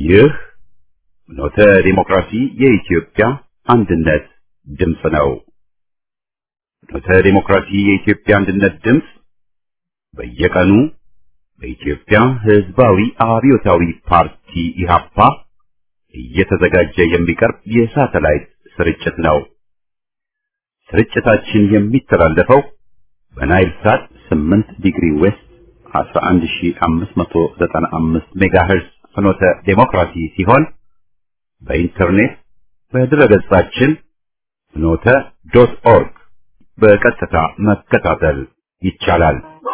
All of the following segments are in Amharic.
ይህ ኖተ ዲሞክራሲ የኢትዮጵያ አንድነት ድምፅ ነው። ኖተ ዲሞክራሲ የኢትዮጵያ አንድነት ድምፅ በየቀኑ በኢትዮጵያ ሕዝባዊ አብዮታዊ ፓርቲ ኢህአፓ እየተዘጋጀ የሚቀርብ የሳተላይት ስርጭት ነው። ስርጭታችን የሚተላለፈው በናይል ሳት 8 ዲግሪ ዌስት 11595 ሜጋሄርዝ ፍኖተ ዴሞክራሲ ሲሆን በኢንተርኔት በድረገጻችን ፍኖተ ዶት ኦርግ በቀጥታ መከታተል ይቻላል።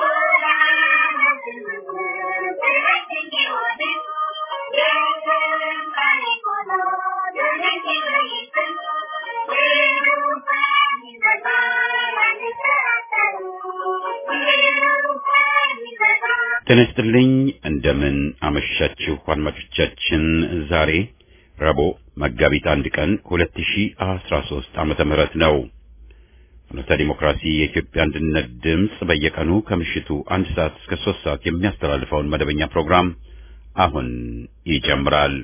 ጤና ይስጥልኝ። እንደምን አመሻችሁ አድማጮቻችን። ዛሬ ረቡዕ መጋቢት አንድ ቀን 2013 ዓመተ ምህረት ነው። ፍኖተ ዲሞክራሲ የኢትዮጵያ አንድነት ድምፅ በየቀኑ ከምሽቱ አንድ ሰዓት እስከ ሶስት ሰዓት የሚያስተላልፈውን መደበኛ ፕሮግራም አሁን ይጀምራል።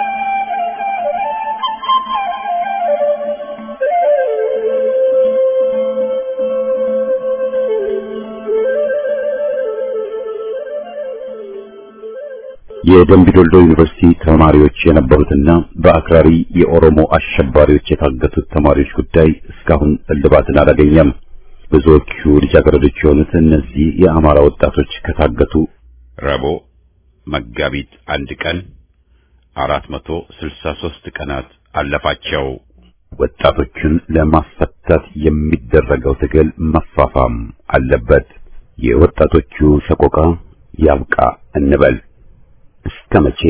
የደምቢዶልዶ ዩኒቨርሲቲ ተማሪዎች የነበሩትና በአክራሪ የኦሮሞ አሸባሪዎች የታገቱት ተማሪዎች ጉዳይ እስካሁን እልባትን አላገኘም። ብዙዎቹ ልጃገረዶች የሆኑት እነዚህ የአማራ ወጣቶች ከታገቱ ረቡዕ መጋቢት አንድ ቀን አራት መቶ ስልሳ ሶስት ቀናት አለፋቸው። ወጣቶቹን ለማስፈታት የሚደረገው ትግል መፋፋም አለበት። የወጣቶቹ ሰቆቃ ያብቃ እንበል። እስከ መቼ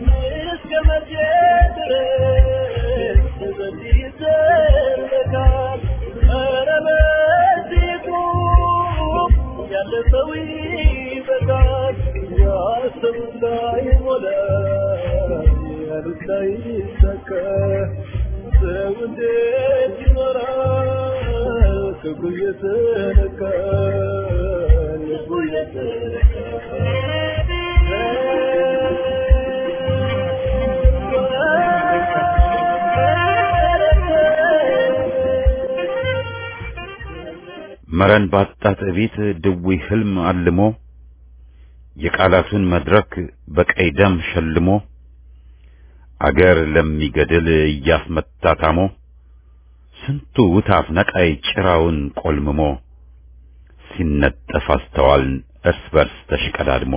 መረን ባጣት ቤት ድውይ ህልም አልሞ የቃላቱን መድረክ በቀይ ደም ሸልሞ አገር ለሚገድል እያስመታ ታሞ ስንቱ ውታፍ ነቃይ ጭራውን ቆልምሞ ሲነጠፍ አስተዋልን እርስ በርስ ተሽቀዳድሞ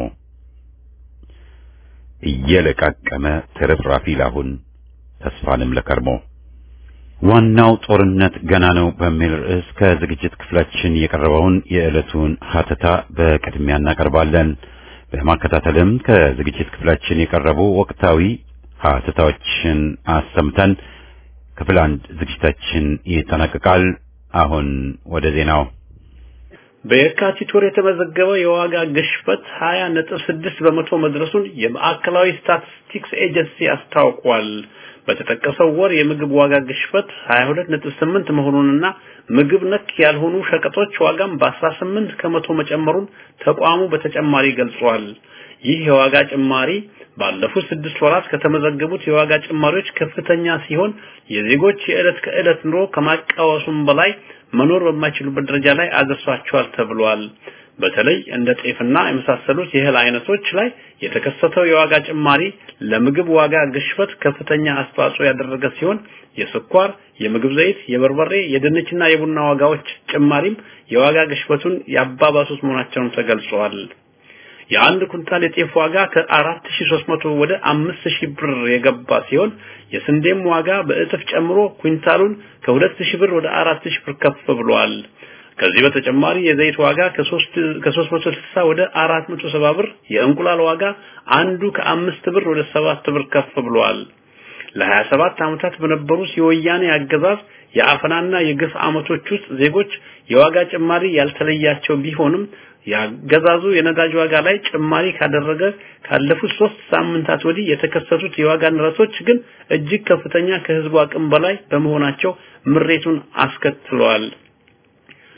እየለቃቀመ ትርፍራፊ ላሁን ተስፋንም ለከርሞ ዋናው ጦርነት ገና ነው በሚል ርዕስ ከዝግጅት ክፍላችን የቀረበውን የዕለቱን ሀተታ በቅድሚያ እናቀርባለን። በማከታተልም ከዝግጅት ክፍላችን የቀረቡ ወቅታዊ ሀተታዎችን አሰምተን ክፍል አንድ ዝግጅታችን ይጠናቀቃል። አሁን ወደ ዜናው። በየካቲት ወር የተመዘገበው የዋጋ ግሽበት 20 ነጥብ 6 በመቶ መድረሱን የማዕከላዊ ስታቲስቲክስ ኤጀንሲ አስታውቋል። በተጠቀሰው ወር የምግብ ዋጋ ግሽበት 22.8 መሆኑንና ምግብ ነክ ያልሆኑ ሸቀጦች ዋጋም በ18 ከመቶ መጨመሩን ተቋሙ በተጨማሪ ገልጿል። ይህ የዋጋ ጭማሪ ባለፉት ስድስት ወራት ከተመዘገቡት የዋጋ ጭማሪዎች ከፍተኛ ሲሆን የዜጎች የዕለት ከዕለት ኑሮ ከማቃወሱም በላይ መኖር በማይችሉበት ደረጃ ላይ አድርሷቸዋል ተብሏል። በተለይ እንደ ጤፍና የመሳሰሉት የእህል አይነቶች ላይ የተከሰተው የዋጋ ጭማሪ ለምግብ ዋጋ ግሽበት ከፍተኛ አስተዋጽኦ ያደረገ ሲሆን የስኳር፣ የምግብ ዘይት፣ የበርበሬ፣ የድንችና የቡና ዋጋዎች ጭማሪም የዋጋ ግሽበቱን ያባባሱት መሆናቸውን ተገልጿል። የአንድ ኩንታል የጤፍ ዋጋ ከ4300 ወደ 5000 ብር የገባ ሲሆን የስንዴም ዋጋ በእጥፍ ጨምሮ ኩንታሉን ከ2000 ብር ወደ 4000 ብር ከፍ ብሏል። ከዚህ በተጨማሪ የዘይት ዋጋ ከ360 ወደ 470 ብር፣ የእንቁላል ዋጋ አንዱ ከአምስት ብር ወደ ሰባት ብር ከፍ ብሏል። ለ27 ዓመታት በነበሩት የወያኔ አገዛዝ የአፈናና የግፍ ዓመቶች ውስጥ ዜጎች የዋጋ ጭማሪ ያልተለያቸው ቢሆንም ያገዛዙ የነዳጅ ዋጋ ላይ ጭማሪ ካደረገ ካለፉት ሶስት ሳምንታት ወዲህ የተከሰቱት የዋጋ ንረቶች ግን እጅግ ከፍተኛ ከህዝቡ አቅም በላይ በመሆናቸው ምሬቱን አስከትለዋል።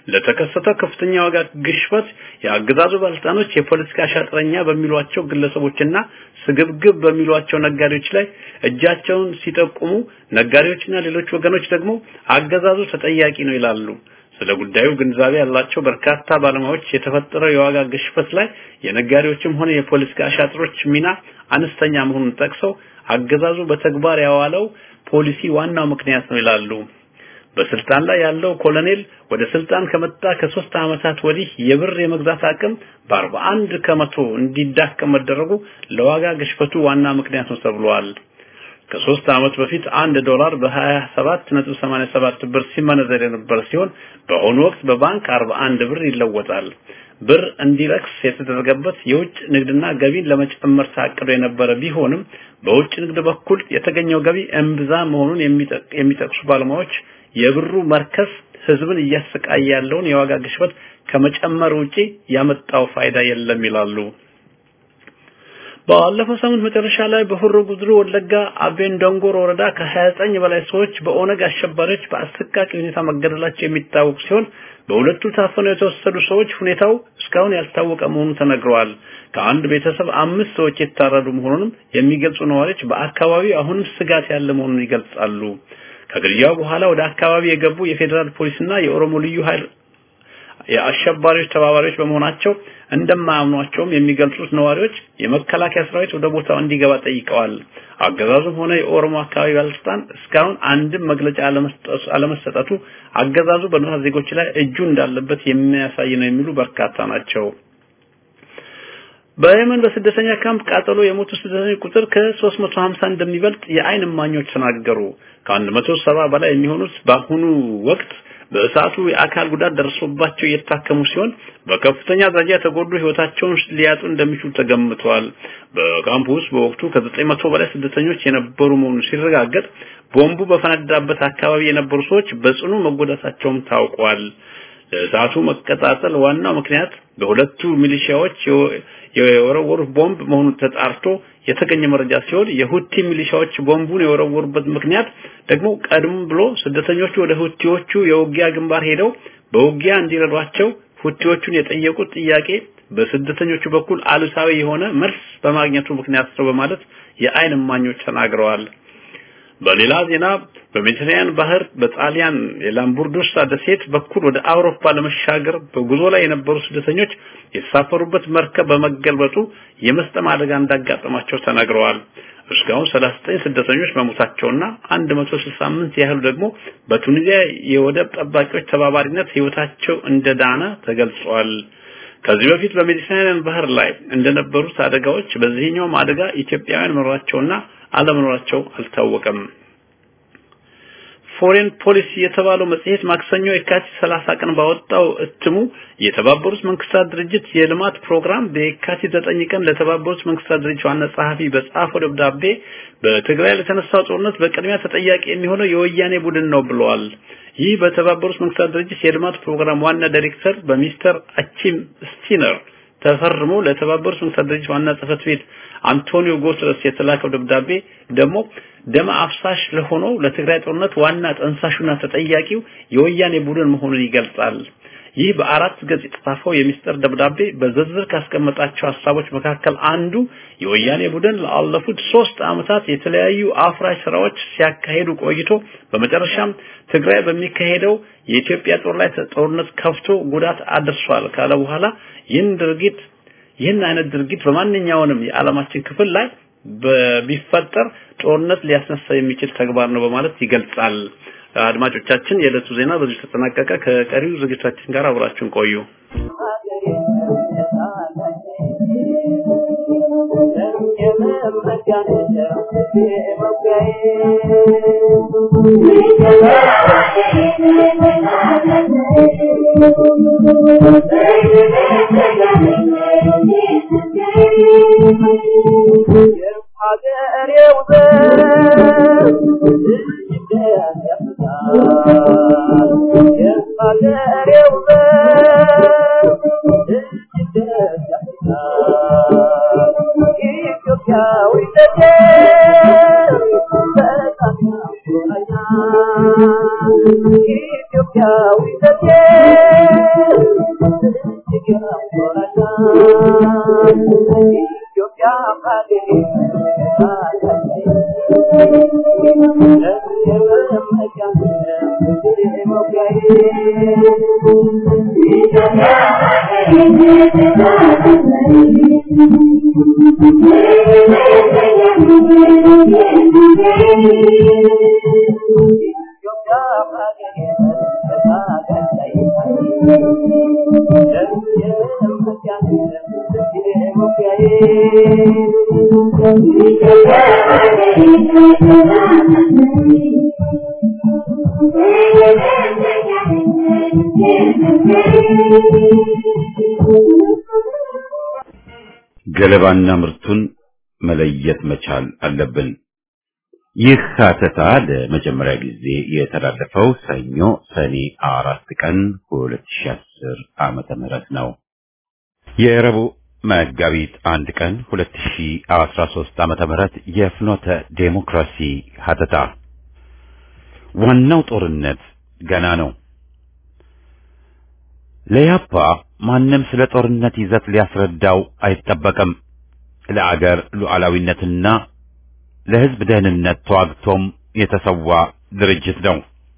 ለተከሰተው ከፍተኛ ዋጋ ግሽበት የአገዛዙ ባለስልጣኖች የፖለቲካ ሻጥረኛ በሚሏቸው ግለሰቦችና ስግብግብ በሚሏቸው ነጋዴዎች ላይ እጃቸውን ሲጠቁሙ፣ ነጋዴዎችና ሌሎች ወገኖች ደግሞ አገዛዙ ተጠያቂ ነው ይላሉ። ስለ ጉዳዩ ግንዛቤ ያላቸው በርካታ ባለሙያዎች የተፈጠረው የዋጋ ግሽበት ላይ የነጋዴዎችም ሆነ የፖለቲካ አሻጥሮች ሚና አነስተኛ መሆኑን ጠቅሰው አገዛዙ በተግባር ያዋለው ፖሊሲ ዋናው ምክንያት ነው ይላሉ። በስልጣን ላይ ያለው ኮሎኔል ወደ ስልጣን ከመጣ ከሶስት ዓመታት ወዲህ የብር የመግዛት አቅም በአርባ አንድ ከመቶ እንዲዳከም መደረጉ ለዋጋ ግሽበቱ ዋና ምክንያት ነው ተብሏል። ከሶስት ዓመት በፊት አንድ ዶላር በ27.87 ብር ሲመነዘር የነበረ ሲሆን በአሁኑ ወቅት በባንክ 41 ብር ይለወጣል። ብር እንዲረክስ የተደረገበት የውጭ ንግድና ገቢን ለመጨመር ታቅዶ የነበረ ቢሆንም በውጭ ንግድ በኩል የተገኘው ገቢ እምብዛ መሆኑን የሚጠቅሱ ባለሙያዎች የብሩ መርከስ ህዝብን እያሰቃየ ያለውን የዋጋ ግሽበት ከመጨመር ውጪ ያመጣው ፋይዳ የለም ይላሉ። ባለፈው ሳምንት መጨረሻ ላይ በሆሮ ጉድሩ ወለጋ አቤን ዶንጎር ወረዳ ከ29 በላይ ሰዎች በኦነግ አሸባሪዎች በአሰቃቂ ሁኔታ መገደላቸው የሚታወቅ ሲሆን በሁለቱ ታፈነው የተወሰዱ ሰዎች ሁኔታው እስካሁን ያልታወቀ መሆኑ ተነግረዋል። ከአንድ ቤተሰብ አምስት ሰዎች የታረዱ መሆኑንም የሚገልጹ ነዋሪዎች በአካባቢው አሁንም ስጋት ያለ መሆኑን ይገልጻሉ። ከግድያው በኋላ ወደ አካባቢ የገቡ የፌዴራል ፖሊስና የኦሮሞ ልዩ ኃይል የአሸባሪዎች ተባባሪዎች በመሆናቸው እንደማያምኗቸውም የሚገልጹት ነዋሪዎች የመከላከያ ሰራዊት ወደ ቦታው እንዲገባ ጠይቀዋል። አገዛዙም ሆነ የኦሮሞ አካባቢ ባለስልጣን እስካሁን አንድም መግለጫ አለመሰጠቱ አገዛዙ በንጹሃን ዜጎች ላይ እጁ እንዳለበት የሚያሳይ ነው የሚሉ በርካታ ናቸው። በየመን በስደተኛ ካምፕ ቃጠሎ የሞቱ ስደተኞች ቁጥር ከ350 እንደሚበልጥ የአይን እማኞች ተናገሩ። ከ170 በላይ የሚሆኑት በአሁኑ ወቅት በእሳቱ የአካል ጉዳት ደርሶባቸው እየታከሙ ሲሆን በከፍተኛ ደረጃ የተጎዱ ህይወታቸውን ሊያጡ እንደሚችሉ ተገምተዋል። በካምፕ ውስጥ በወቅቱ ከ900 በላይ ስደተኞች የነበሩ መሆኑ ሲረጋገጥ ቦምቡ በፈነዳበት አካባቢ የነበሩ ሰዎች በጽኑ መጎዳታቸውም ታውቋል። ለእሳቱ መቀጣጠል ዋናው ምክንያት በሁለቱ ሚሊሺያዎች የወረወሩት ቦምብ መሆኑ ተጣርቶ የተገኘ መረጃ ሲሆን የሁቲ ሚሊሻዎች ቦምቡን የወረወሩበት ምክንያት ደግሞ ቀድሞ ብሎ ስደተኞቹ ወደ ሁቲዎቹ የውጊያ ግንባር ሄደው በውጊያ እንዲረዷቸው ሁቲዎቹን የጠየቁት ጥያቄ በስደተኞቹ በኩል አሉታዊ የሆነ መልስ በማግኘቱ ምክንያት ነው በማለት የአይን እማኞች ተናግረዋል። በሌላ ዜና በሜዲትራኒያን ባህር በጣሊያን የላምቡርዱሳ ደሴት በኩል ወደ አውሮፓ ለመሻገር በጉዞ ላይ የነበሩ ስደተኞች የተሳፈሩበት መርከብ በመገልበጡ የመስጠም አደጋ እንዳጋጠማቸው ተናግረዋል። እስካሁን 39 ስደተኞች መሞታቸውና 168 ያህሉ ደግሞ በቱኒዚያ የወደብ ጠባቂዎች ተባባሪነት ህይወታቸው እንደዳነ ተገልጿል። ከዚህ በፊት በሜዲትራኒያን ባህር ላይ እንደነበሩት አደጋዎች በዚህኛውም አደጋ ኢትዮጵያውያን መኖራቸውና አለመኖራቸው አልታወቀም። ፎሬን ፖሊሲ የተባለው መጽሔት ማክሰኞ የካቲት 30 ቀን ባወጣው እትሙ የተባበሩት መንግስታት ድርጅት የልማት ፕሮግራም በየካቲት 9 ቀን ለተባበሩት መንግስታት ድርጅት ዋና ጸሐፊ በጻፈው ደብዳቤ በትግራይ ለተነሳው ጦርነት በቅድሚያ ተጠያቂ የሚሆነው የወያኔ ቡድን ነው ብለዋል። ይህ በተባበሩት መንግስታት ድርጅት የልማት ፕሮግራም ዋና ዳይሬክተር በሚስተር አቺም ስቲነር ተፈርሞ ለተባበሩት መንግስታት ድርጅት ዋና ጽህፈት ቤት አንቶኒዮ ጉተረስ የተላከው ደብዳቤ ደግሞ ደም አፍሳሽ ለሆነው ለትግራይ ጦርነት ዋና ጠንሳሹና ተጠያቂው የወያኔ ቡድን መሆኑን ይገልጻል። ይህ በአራት ገጽ የተጻፈው የሚስጥር ደብዳቤ በዝርዝር ካስቀመጣቸው ሀሳቦች መካከል አንዱ የወያኔ ቡድን ላለፉት ሶስት ዓመታት የተለያዩ አፍራሽ ስራዎች ሲያካሂዱ ቆይቶ በመጨረሻም ትግራይ በሚካሄደው የኢትዮጵያ ጦር ላይ ጦርነት ከፍቶ ጉዳት አድርሷል ካለ በኋላ ይህን ድርጊት ይህን አይነት ድርጊት በማንኛውንም የዓለማችን ክፍል ላይ ቢፈጠር ጦርነት ሊያስነሳ የሚችል ተግባር ነው በማለት ይገልጻል። አድማጮቻችን፣ የዕለቱ ዜና በዚሁ ተጠናቀቀ። ከቀሪው ዝግጅታችን ጋር አብራችሁን ቆዩ። ኢትዮጵያዊ ገለባና ምርቱን መለየት መቻል አለብን። ይህ ሀተታ ለመጀመሪያ ጊዜ የተላለፈው ሰኞ ሰኔ አራት ቀን 2010 ዓመተ ምህረት ነው። የረቡዕ መጋቢት አንድ ቀን 2013 ዓመተ ምህረት የፍኖተ ዴሞክራሲ ሀተታ ዋናው ጦርነት ገና ነው። ለያፓ ማንም ስለ ጦርነት ይዘት ሊያስረዳው አይጠበቅም። ለአገር ሉዓላዊነትና ለሕዝብ ደህንነት ተዋግቶም የተሰዋ ድርጅት ነው።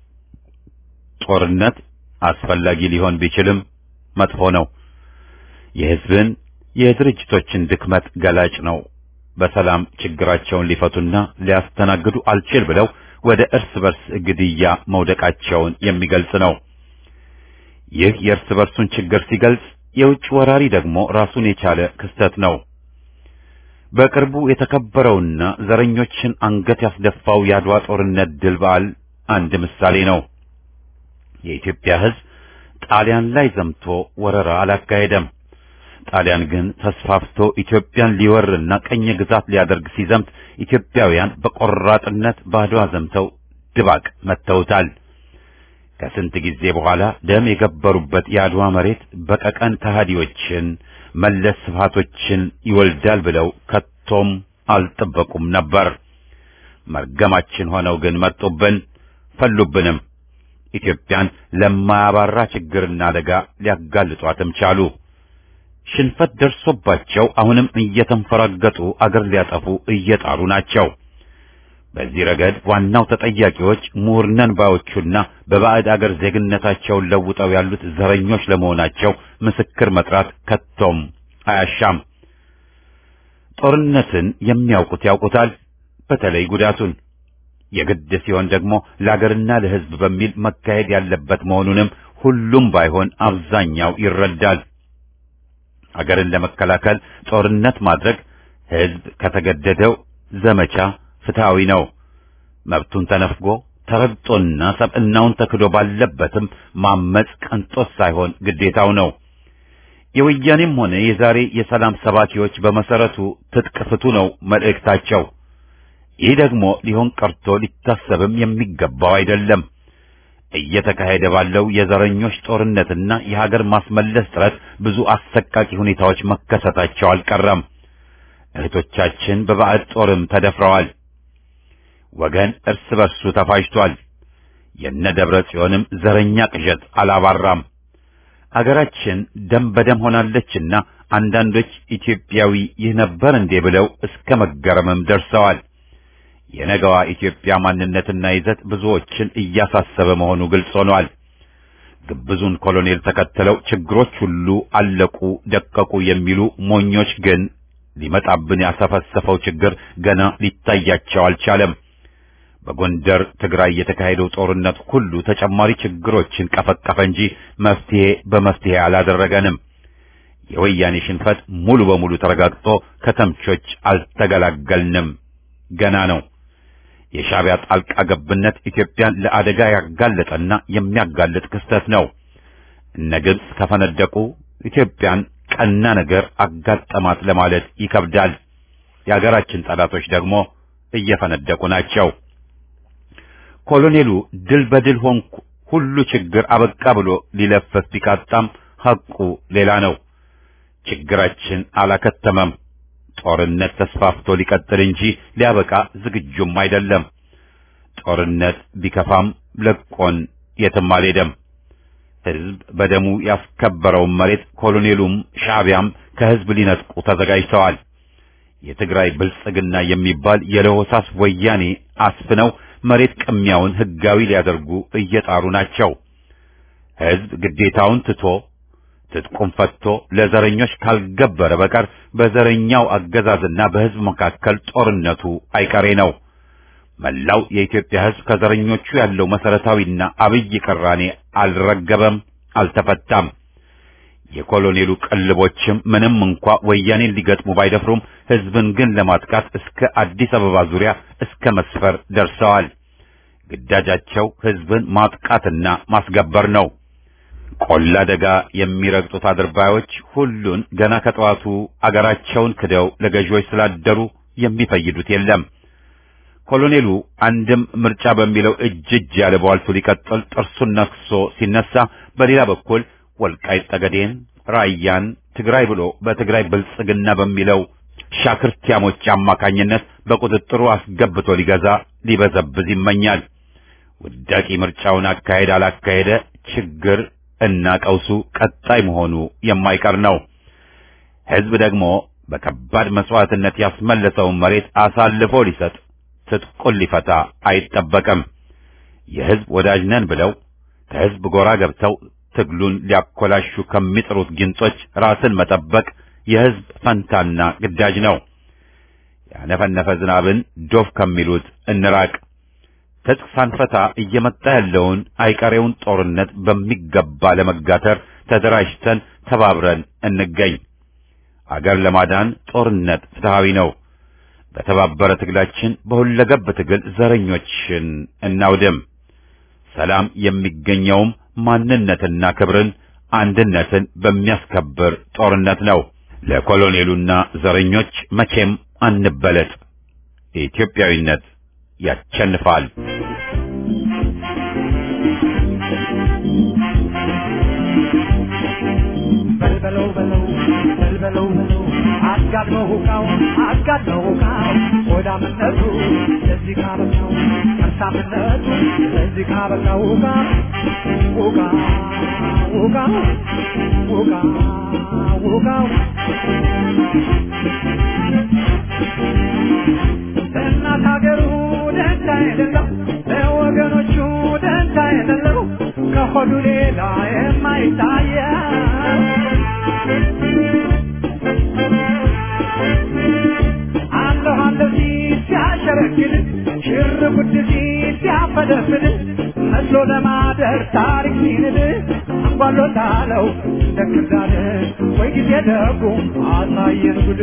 ጦርነት አስፈላጊ ሊሆን ቢችልም መጥፎ ነው። የሕዝብን የድርጅቶችን ድክመት ገላጭ ነው። በሰላም ችግራቸውን ሊፈቱና ሊያስተናግዱ አልችል ብለው ወደ እርስ በርስ ግድያ መውደቃቸውን የሚገልጽ ነው። ይህ የእርስ በርሱን ችግር ሲገልጽ፣ የውጭ ወራሪ ደግሞ ራሱን የቻለ ክስተት ነው። በቅርቡ የተከበረውና ዘረኞችን አንገት ያስደፋው የአድዋ ጦርነት ድል በዓል አንድ ምሳሌ ነው። የኢትዮጵያ ሕዝብ ጣሊያን ላይ ዘምቶ ወረራ አላካሄደም። ጣሊያን ግን ተስፋፍቶ ኢትዮጵያን ሊወርና ቀኝ ግዛት ሊያደርግ ሲዘምት ኢትዮጵያውያን በቆራጥነት በአድዋ ዘምተው ድባቅ መተውታል። ከስንት ጊዜ በኋላ ደም የገበሩበት የአድዋ መሬት በቀቀን ከሃዲዎችን መለስ ስፋቶችን ይወልዳል ብለው ከቶም አልጠበቁም ነበር። መርገማችን ሆነው ግን መጡብን፣ ፈሉብንም። ኢትዮጵያን ለማያባራ ችግርና አደጋ ሊያጋልጧትም ቻሉ። ሽንፈት ደርሶባቸው አሁንም እየተንፈራገጡ አገር ሊያጠፉ እየጣሩ ናቸው። በዚህ ረገድ ዋናው ተጠያቂዎች ምሁርነን ባዮቹና በባዕድ አገር ዜግነታቸውን ለውጠው ያሉት ዘረኞች ለመሆናቸው ምስክር መጥራት ከቶም አያሻም። ጦርነትን የሚያውቁት ያውቁታል፣ በተለይ ጉዳቱን። የግድ ሲሆን ደግሞ ለአገርና ለሕዝብ በሚል መካሄድ ያለበት መሆኑንም ሁሉም ባይሆን አብዛኛው ይረዳል። አገርን ለመከላከል ጦርነት ማድረግ ሕዝብ ከተገደደው ዘመቻ ፍትሃዊ ነው። መብቱን ተነፍጎ ተረግጦና ሰብዕናውን ተክዶ ባለበትም ማመጽ ቅንጦት ሳይሆን ግዴታው ነው። የወያኔም ሆነ የዛሬ የሰላም ሰባኪዎች በመሰረቱ ትጥቅ ፍቱ ነው መልእክታቸው። ይህ ደግሞ ሊሆን ቀርቶ ሊታሰብም የሚገባው አይደለም። እየተካሄደ ባለው የዘረኞች ጦርነትና የሀገር ማስመለስ ጥረት ብዙ አሰቃቂ ሁኔታዎች መከሰታቸው አልቀረም። እህቶቻችን በባዕድ ጦርም ተደፍረዋል። ወገን እርስ በርሱ ተፋጅቷል። የነ ደብረ ጽዮንም ዘረኛ ቅዠት አላባራም። አገራችን ደም በደም ሆናለችና አንዳንዶች ኢትዮጵያዊ ይህ ነበር እንዴ ብለው እስከ መገረምም ደርሰዋል። የነገዋ ኢትዮጵያ ማንነትና ይዘት ብዙዎችን እያሳሰበ መሆኑ ግልጽ ሆኗል። ግብዙን ኮሎኔል ተከትለው ችግሮች ሁሉ አለቁ፣ ደቀቁ የሚሉ ሞኞች ግን ሊመጣብን ያሰፈሰፈው ችግር ገና ሊታያቸው አልቻለም። በጎንደር ትግራይ የተካሄደው ጦርነት ሁሉ ተጨማሪ ችግሮችን ቀፈቀፈ እንጂ መፍትሄ በመፍትሄ አላደረገንም። የወያኔ ሽንፈት ሙሉ በሙሉ ተረጋግጦ ከተምቾች አልተገላገልንም፣ ገና ነው። የሻዕቢያ ጣልቃ ገብነት ኢትዮጵያን ለአደጋ ያጋለጠና የሚያጋልጥ ክስተት ነው። እነ ግብጽ ከፈነደቁ ኢትዮጵያን ቀና ነገር አጋጠማት ለማለት ይከብዳል። የሀገራችን ጠላቶች ደግሞ እየፈነደቁ ናቸው። ኮሎኔሉ ድል በድል ሆንኩ ሁሉ ችግር አበቃ ብሎ ሊለፈፍ ቢቃጣም ሐቁ ሌላ ነው። ችግራችን አላከተመም። ጦርነት ተስፋፍቶ ሊቀጥል እንጂ ሊያበቃ ዝግጁም አይደለም። ጦርነት ቢከፋም ለቆን የትም አልሄደም። ሕዝብ በደሙ ያስከበረውን መሬት ኮሎኔሉም ሻዕቢያም ከህዝብ ሊነጥቁ ተዘጋጅተዋል። የትግራይ ብልጽግና የሚባል የለሆሳስ ወያኔ አስፍነው መሬት ቅሚያውን ህጋዊ ሊያደርጉ እየጣሩ ናቸው። ህዝብ ግዴታውን ትቶ ትጥቁም ፈትቶ ለዘረኞች ካልገበረ በቀር በዘረኛው አገዛዝና በህዝብ መካከል ጦርነቱ አይቀሬ ነው። መላው የኢትዮጵያ ህዝብ ከዘረኞቹ ያለው መሰረታዊና አብይ ቅራኔ አልረገበም፣ አልተፈታም። የኮሎኔሉ ቅልቦችም ምንም እንኳ ወያኔን ሊገጥሙ ባይደፍሩም ህዝብን ግን ለማጥቃት እስከ አዲስ አበባ ዙሪያ እስከ መስፈር ደርሰዋል። ግዳጃቸው ህዝብን ማጥቃትና ማስገበር ነው። ቆላ ደጋ የሚረግጡት አድርባዮች ሁሉን ገና ከጠዋቱ አገራቸውን ክደው ለገዢዎች ስላደሩ የሚፈይዱት የለም። ኮሎኔሉ አንድም ምርጫ በሚለው እጅ እጅ ያለ በዋልቱ ሊቀጥል ጥርሱን ነክሶ ሲነሳ፣ በሌላ በኩል ወልቃይት ጠገዴን፣ ራያን፣ ትግራይ ብሎ በትግራይ ብልጽግና በሚለው ሻክርቲያሞች አማካኝነት በቁጥጥሩ አስገብቶ ሊገዛ ሊበዘብዝ ይመኛል። ውዳቂ ምርጫውን አካሄድ አላካሄደ ችግር እና ቀውሱ ቀጣይ መሆኑ የማይቀር ነው። ህዝብ ደግሞ በከባድ መስዋዕትነት ያስመለሰውን መሬት አሳልፎ ሊሰጥ ትጥቁን ሊፈታ አይጠበቅም። የህዝብ ወዳጅ ነን ብለው ከህዝብ ጎራ ገብተው ትግሉን ሊያኮላሹ ከሚጥሩት ጊንጦች ራስን መጠበቅ የህዝብ ፈንታና ግዳጅ ነው። ያነፈነፈ ዝናብን ዶፍ ከሚሉት እንራቅ። ትጥቅ ሳንፈታ እየመጣ ያለውን አይቀሬውን ጦርነት በሚገባ ለመጋተር ተደራጅተን ተባብረን እንገኝ። አገር ለማዳን ጦርነት ፍትሃዊ ነው። በተባበረ ትግላችን በሁለገብ ትግል ዘረኞችን እናውድም። ሰላም የሚገኘውም ማንነትና ክብርን፣ አንድነትን በሚያስከብር ጦርነት ነው። ለኮሎኔሉና ዘረኞች መቼም አንበለጥ። ኢትዮጵያዊነት ያቸንፋል። በልበለው በለው በልበለው በለው አጋድመው ሁካው አጋድመው ሁካው ሆዳምነቱ ለዚህ ካበቃው ከርሳምነቱ ለዚህ ካበቃው ሁካ ሁካ ሁካ ሁካ ሁካው ለእናት ሀገሩ ደንታ የሌለው ለወገኖቹ ደንታ የሌለው ከሆዱ ሌላ የማይታየው አለሁ አለሁ ሲል ሲያሸረግድ ሽር ጉድ ሲል ሲያፈደፍድ መስሎ ለማደር ታሪክ ሲንድ አንጓሎታለው እንደ ክርዳድ ወይ ጊዜ ደጉ አሳየን ጉድ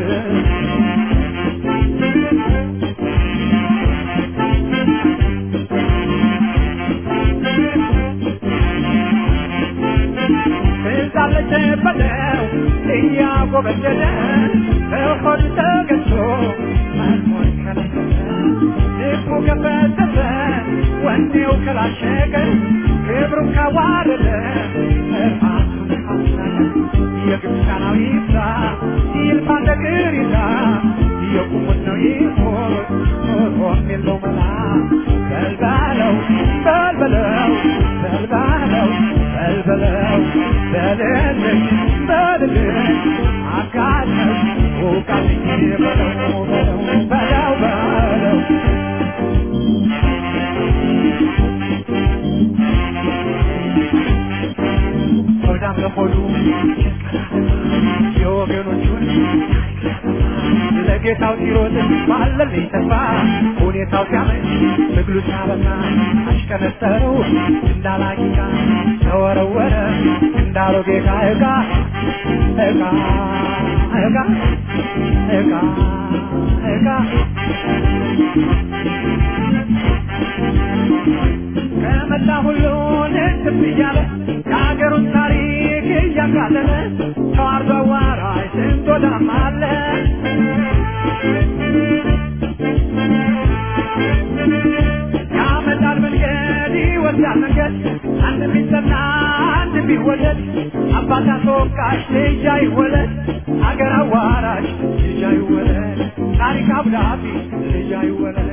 ትዛለች በለው እያጎበደደ በሆድ ተገዝቶ መርሞን ከለከለ ልቡ ከፈተተ ወኔው ከላሸቀ ክብሩን ካዋረደ ራሱን ካስናቀ የግብፃናዊ ይብዛ ይልፋ እንደ ቅሪታ የቁሙት ነው ይሞት ሞቶም የለው መላ በልባለው በልበለው በልባለው በልበለው በልልኝ በልልኝ አጋለኝ ውቃልኝ በለው በለው በለው በለው ሆዳም ለሆዱ የወገኖቹን ለጌታው ሲሮጥ ባለልኝ ተስፋ ሁኔታው ሲያመች ትግሉ ሲያበቃ አሽቀነጠረው እንዳላቂቃ ተወረወረ እንዳሮጌ ዕቃ ዕቃ ዕቃ ዕቃ ዕቃ ዕቃ ከመላ ሁሉ ልትብ እያለ የሀገሩን ታሪክ እያቃለለ ተዋርዶ አዋራጅ ስንት ወዳም አለ ያመጣል መንገድ ይወስዳል መንገድ አንድ ቢጠና አንድ ቢወለድ አባት አስወቃሽ ልጅ አይወለድ አገር አዋራሽ ልጅ አይወለድ ታሪክ አብዳቢ ልጅ አይወለድ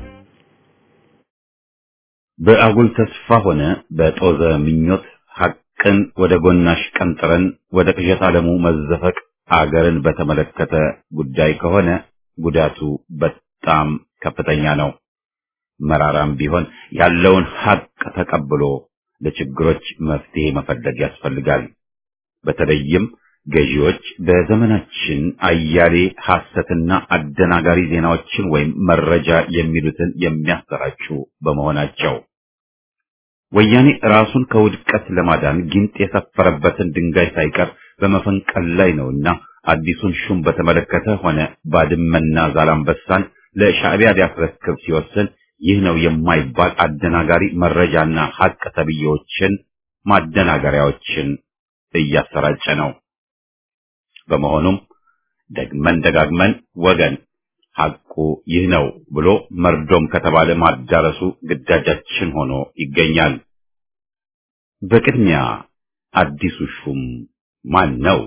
በአጉል ተስፋ ሆነ በጦዘ ምኞት ሐቅ ሐቅን ወደ ጎናሽ ቀንጥረን ወደ ቅዠት ዓለሙ መዘፈቅ አገርን በተመለከተ ጉዳይ ከሆነ ጉዳቱ በጣም ከፍተኛ ነው። መራራም ቢሆን ያለውን ሐቅ ተቀብሎ ለችግሮች መፍትሄ መፈለግ ያስፈልጋል። በተለይም ገዢዎች በዘመናችን አያሌ ሐሰትና አደናጋሪ ዜናዎችን ወይም መረጃ የሚሉትን የሚያሰራጩ በመሆናቸው ወያኔ ራሱን ከውድቀት ለማዳን ጊንጥ የሰፈረበትን ድንጋይ ሳይቀር በመፈንቀል ላይ ነውና አዲሱን ሹም በተመለከተ ሆነ ባድመና ዛላምበሳን ለሻዕቢያ ሊያስረክብ ሲወስን ይህ ነው የማይባል አደናጋሪ መረጃና ሐቅ ተብዬዎችን ማደናገሪያዎችን እያሰራጨ ነው። በመሆኑም ደግመን ደጋግመን ወገን ሐቁ ይህ ነው ብሎ መርዶም ከተባለ ማዳረሱ ግዳጃችን ሆኖ ይገኛል። በቅድሚያ አዲሱ ሹም ማን ነው?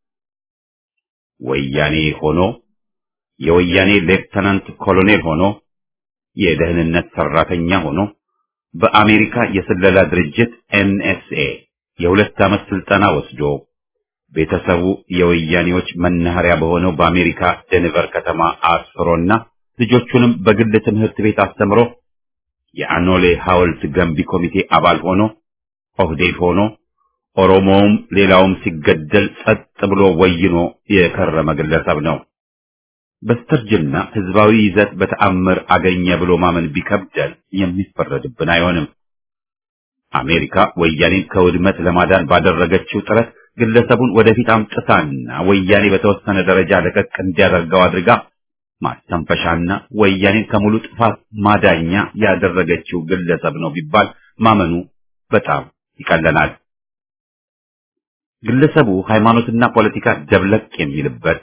ወያኔ ሆኖ የወያኔ ሌፍተናንት ኮሎኔል ሆኖ የደህንነት ሰራተኛ ሆኖ በአሜሪካ የስለላ ድርጅት ኤንኤስኤ የሁለት ዓመት ስልጠና ወስዶ ቤተሰቡ የወያኔዎች መናኸሪያ በሆነው በአሜሪካ ደንቨር ከተማ አስፍሮና ልጆቹንም በግል ትምህርት ቤት አስተምሮ የአኖሌ ሐውልት ገንቢ ኮሚቴ አባል ሆኖ ኦህዴድ ሆኖ ኦሮሞውም ሌላውም ሲገደል ጸጥ ብሎ ወይኖ የከረመ ግለሰብ ነው። በስተርጅና ህዝባዊ ይዘት በተአምር አገኘ ብሎ ማመን ቢከብደን የሚፈረድብን አይሆንም። አሜሪካ ወያኔን ከውድመት ለማዳን ባደረገችው ጥረት ግለሰቡን ወደፊት አምጥታና ወያኔ በተወሰነ ደረጃ ለቀቅ እንዲያደርገው አድርጋ ማስተንፈሻና ወያኔን ከሙሉ ጥፋት ማዳኛ ያደረገችው ግለሰብ ነው ቢባል ማመኑ በጣም ይቀለናል። ግለሰቡ ሃይማኖትና ፖለቲካ ደብለቅ የሚልበት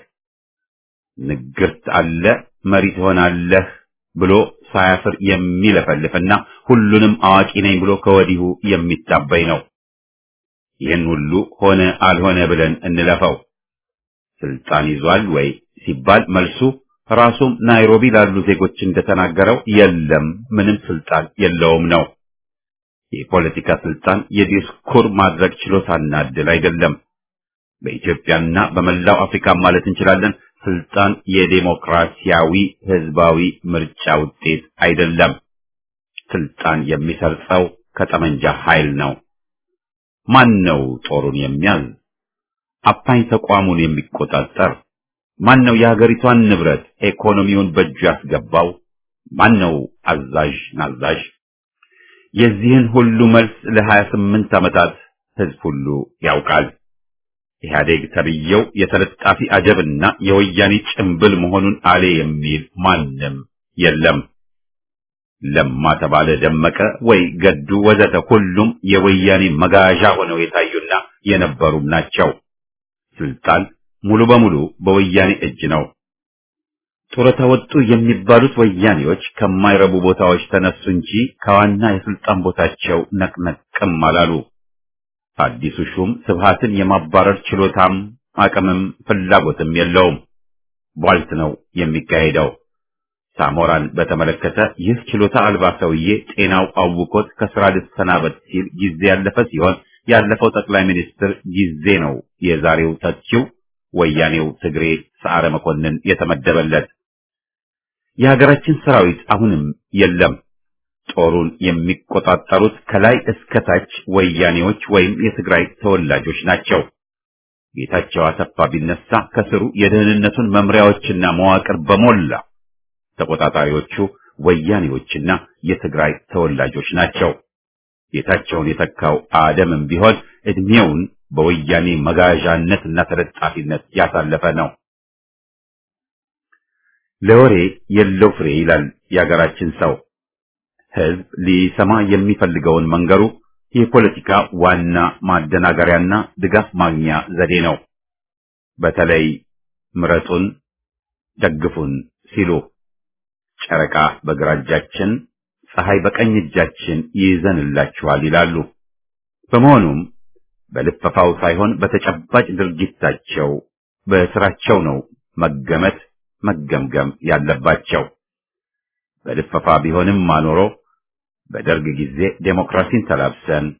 ንግርት አለ መሪ ትሆናለህ ብሎ ሳያፍር የሚለፈልፍና ሁሉንም አዋቂ ነኝ ብሎ ከወዲሁ የሚታበይ ነው። ይህን ሁሉ ሆነ አልሆነ ብለን እንለፈው። ስልጣን ይዟል ወይ ሲባል መልሱ ራሱም ናይሮቢ ላሉ ዜጎች እንደተናገረው የለም፣ ምንም ስልጣን የለውም ነው። የፖለቲካ ስልጣን የዲስኩር ማድረግ ችሎታና ዕድል አይደለም። በኢትዮጵያና በመላው አፍሪካ ማለት እንችላለን ስልጣን የዴሞክራሲያዊ ህዝባዊ ምርጫ ውጤት አይደለም። ስልጣን የሚሰርጸው ከጠመንጃ ኃይል ነው። ማን ነው ጦሩን የሚያዝ? አፋኝ ተቋሙን የሚቆጣጠር? ማን ነው የሀገሪቷን ንብረት ኢኮኖሚውን በእጁ ያስገባው? ማን ነው አዛዥ ናዛዥ? የዚህን ሁሉ መልስ ለሀያ ስምንት ዓመታት ህዝብ ሁሉ ያውቃል። ኢህአዴግ ተብዬው የተለጣፊ አጀብና የወያኔ ጭምብል መሆኑን አሌ የሚል ማንም የለም። ለማ ተባለ ደመቀ ወይ ገዱ ወዘተ ሁሉም የወያኔ መጋዣ ሆነው የታዩና የነበሩም ናቸው። ስልጣን ሙሉ በሙሉ በወያኔ እጅ ነው። ጡረታ ወጡ የሚባሉት ወያኔዎች ከማይረቡ ቦታዎች ተነሱ እንጂ ከዋና የስልጣን ቦታቸው ነቅነቅም አላሉ። አዲሱ ሹም ስብሃትን የማባረር ችሎታም አቅምም ፍላጎትም የለውም። ቧልት ነው የሚካሄደው። ሳሞራን በተመለከተ ይህ ችሎታ አልባ ሰውዬ ጤናው አውቆት ከስራ ልሰናበት ሲል ጊዜ ያለፈ ሲሆን ያለፈው ጠቅላይ ሚኒስትር ጊዜ ነው የዛሬው ተቺው ወያኔው ትግሬ ሰዓረ መኮንን የተመደበለት። የሀገራችን ሰራዊት አሁንም የለም። ጦሩን የሚቆጣጠሩት ከላይ እስከ ታች ወያኔዎች ወይም የትግራይ ተወላጆች ናቸው። ጌታቸው አሰፋ ቢነሳ ከስሩ የደህንነቱን መምሪያዎችና መዋቅር በሞላ ተቆጣጣሪዎቹ ወያኔዎችና የትግራይ ተወላጆች ናቸው። ጌታቸውን የተካው አደምም ቢሆን እድሜውን በወያኔ መጋዣነትና ተለጣፊነት ያሳለፈ ነው። ለወሬ የለው ፍሬ ይላል የሀገራችን ሰው። ህዝብ ሊሰማ የሚፈልገውን መንገሩ የፖለቲካ ዋና ማደናገሪያና ድጋፍ ማግኛ ዘዴ ነው። በተለይ ምረጡን፣ ደግፉን ሲሉ ጨረቃ በግራ እጃችን፣ ፀሐይ በቀኝ እጃችን ይይዘንላችኋል ይላሉ። በመሆኑም በልፈፋው ሳይሆን በተጨባጭ ድርጊታቸው በስራቸው ነው መገመት መገምገም ያለባቸው። በልፈፋ ቢሆንም ማኖሮ በደርግ ጊዜ ዴሞክራሲን ተላብሰን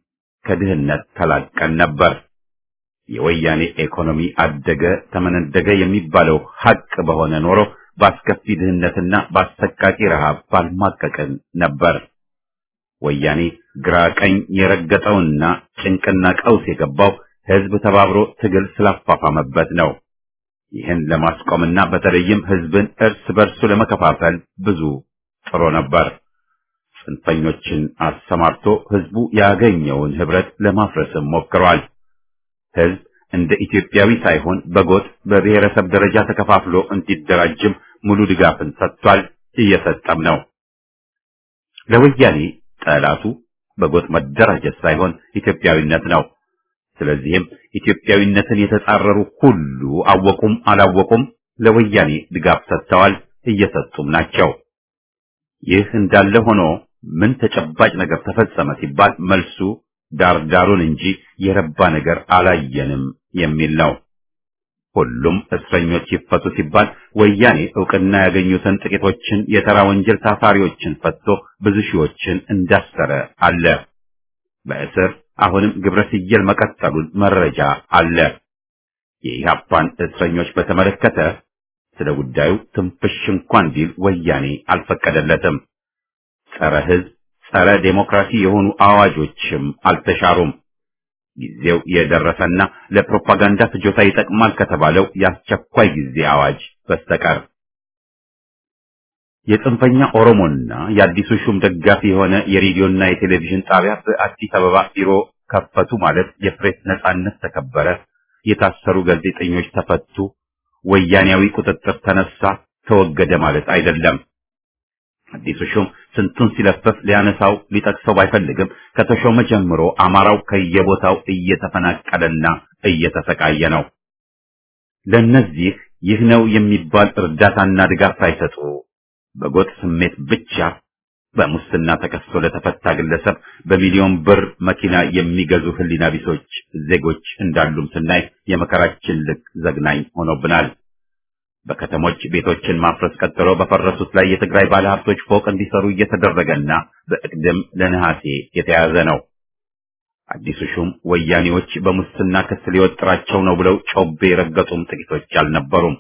ከድህነት ተላቀን ነበር። የወያኔ ኢኮኖሚ አደገ ተመነደገ የሚባለው ሐቅ በሆነ ኖሮ በአስከፊ ድህነትና በአሰቃቂ ረሃብ ባልማቀቅን ነበር። ወያኔ ግራ ቀኝ የረገጠውና ጭንቅና ቀውስ የገባው ህዝብ ተባብሮ ትግል ስላፋፋመበት ነው። ይህን ለማስቆምና በተለይም ህዝብን እርስ በርሱ ለመከፋፈል ብዙ ጥሮ ነበር። ጽንፈኞችን አሰማርቶ ህዝቡ ያገኘውን ህብረት ለማፍረስም ሞክሯል። ህዝብ እንደ ኢትዮጵያዊ ሳይሆን በጎጥ በብሔረሰብ ደረጃ ተከፋፍሎ እንዲደራጅም ሙሉ ድጋፍን ሰጥቷል፣ እየሰጠም ነው። ለወያኔ ጠላቱ በጎጥ መደራጀት ሳይሆን ኢትዮጵያዊነት ነው። ስለዚህም ኢትዮጵያዊነትን የተጻረሩ ሁሉ አወቁም አላወቁም ለወያኔ ድጋፍ ሰጥተዋል፣ እየሰጡም ናቸው። ይህ እንዳለ ሆኖ ምን ተጨባጭ ነገር ተፈጸመ ሲባል መልሱ ዳርዳሩን እንጂ የረባ ነገር አላየንም የሚል ነው። ሁሉም እስረኞች ይፈቱ ሲባል ወያኔ ዕውቅና ያገኙትን ጥቂቶችን የተራ ወንጀል ታሳሪዎችን ፈትቶ ብዙ ሺዎችን እንዳሰረ አለ። በእስር አሁንም ግብረ ስየል መቀጠሉን መረጃ አለ። የኢህአፓን እስረኞች በተመለከተ ስለ ጉዳዩ ትንፍሽ እንኳን ቢል ወያኔ አልፈቀደለትም። ጸረ ሕዝብ፣ ጸረ ዴሞክራሲ የሆኑ አዋጆችም አልተሻሩም። ጊዜው የደረሰና ለፕሮፓጋንዳ ፍጆታ ይጠቅማል ከተባለው የአስቸኳይ ጊዜ አዋጅ በስተቀር የጽንፈኛ ኦሮሞና የአዲሱ ሹም ደጋፊ የሆነ የሬዲዮና የቴሌቪዥን ጣቢያ በአዲስ አበባ ቢሮ ከፈቱ ማለት የፕሬስ ነጻነት ተከበረ፣ የታሰሩ ጋዜጠኞች ተፈቱ፣ ወያኔያዊ ቁጥጥር ተነሳ፣ ተወገደ ማለት አይደለም። አዲሱ ሹም ስንቱን ሲለፈፍ ሊያነሳው ሊጠቅሰው ባይፈልግም ከተሾመ ጀምሮ አማራው ከየቦታው እየተፈናቀለና እየተሰቃየ ነው። ለእነዚህ ይህ ነው የሚባል እርዳታና ድጋፍ ሳይሰጡ በጎጥ ስሜት ብቻ በሙስና ተከሶ ለተፈታ ግለሰብ በሚሊዮን ብር መኪና የሚገዙ ሕሊና ቢሶች ዜጎች እንዳሉም ስናይ የመከራችን ልክ ዘግናኝ ሆኖብናል። በከተሞች ቤቶችን ማፍረስ ቀጥሎ በፈረሱት ላይ የትግራይ ባለሀብቶች ፎቅ እንዲሰሩ እየተደረገና በእቅድም ለነሐሴ የተያዘ ነው። አዲሱ ሹም ወያኔዎች በሙስና ክስ ሊወጥራቸው ነው ብለው ጮቤ የረገጡም ጥቂቶች አልነበሩም።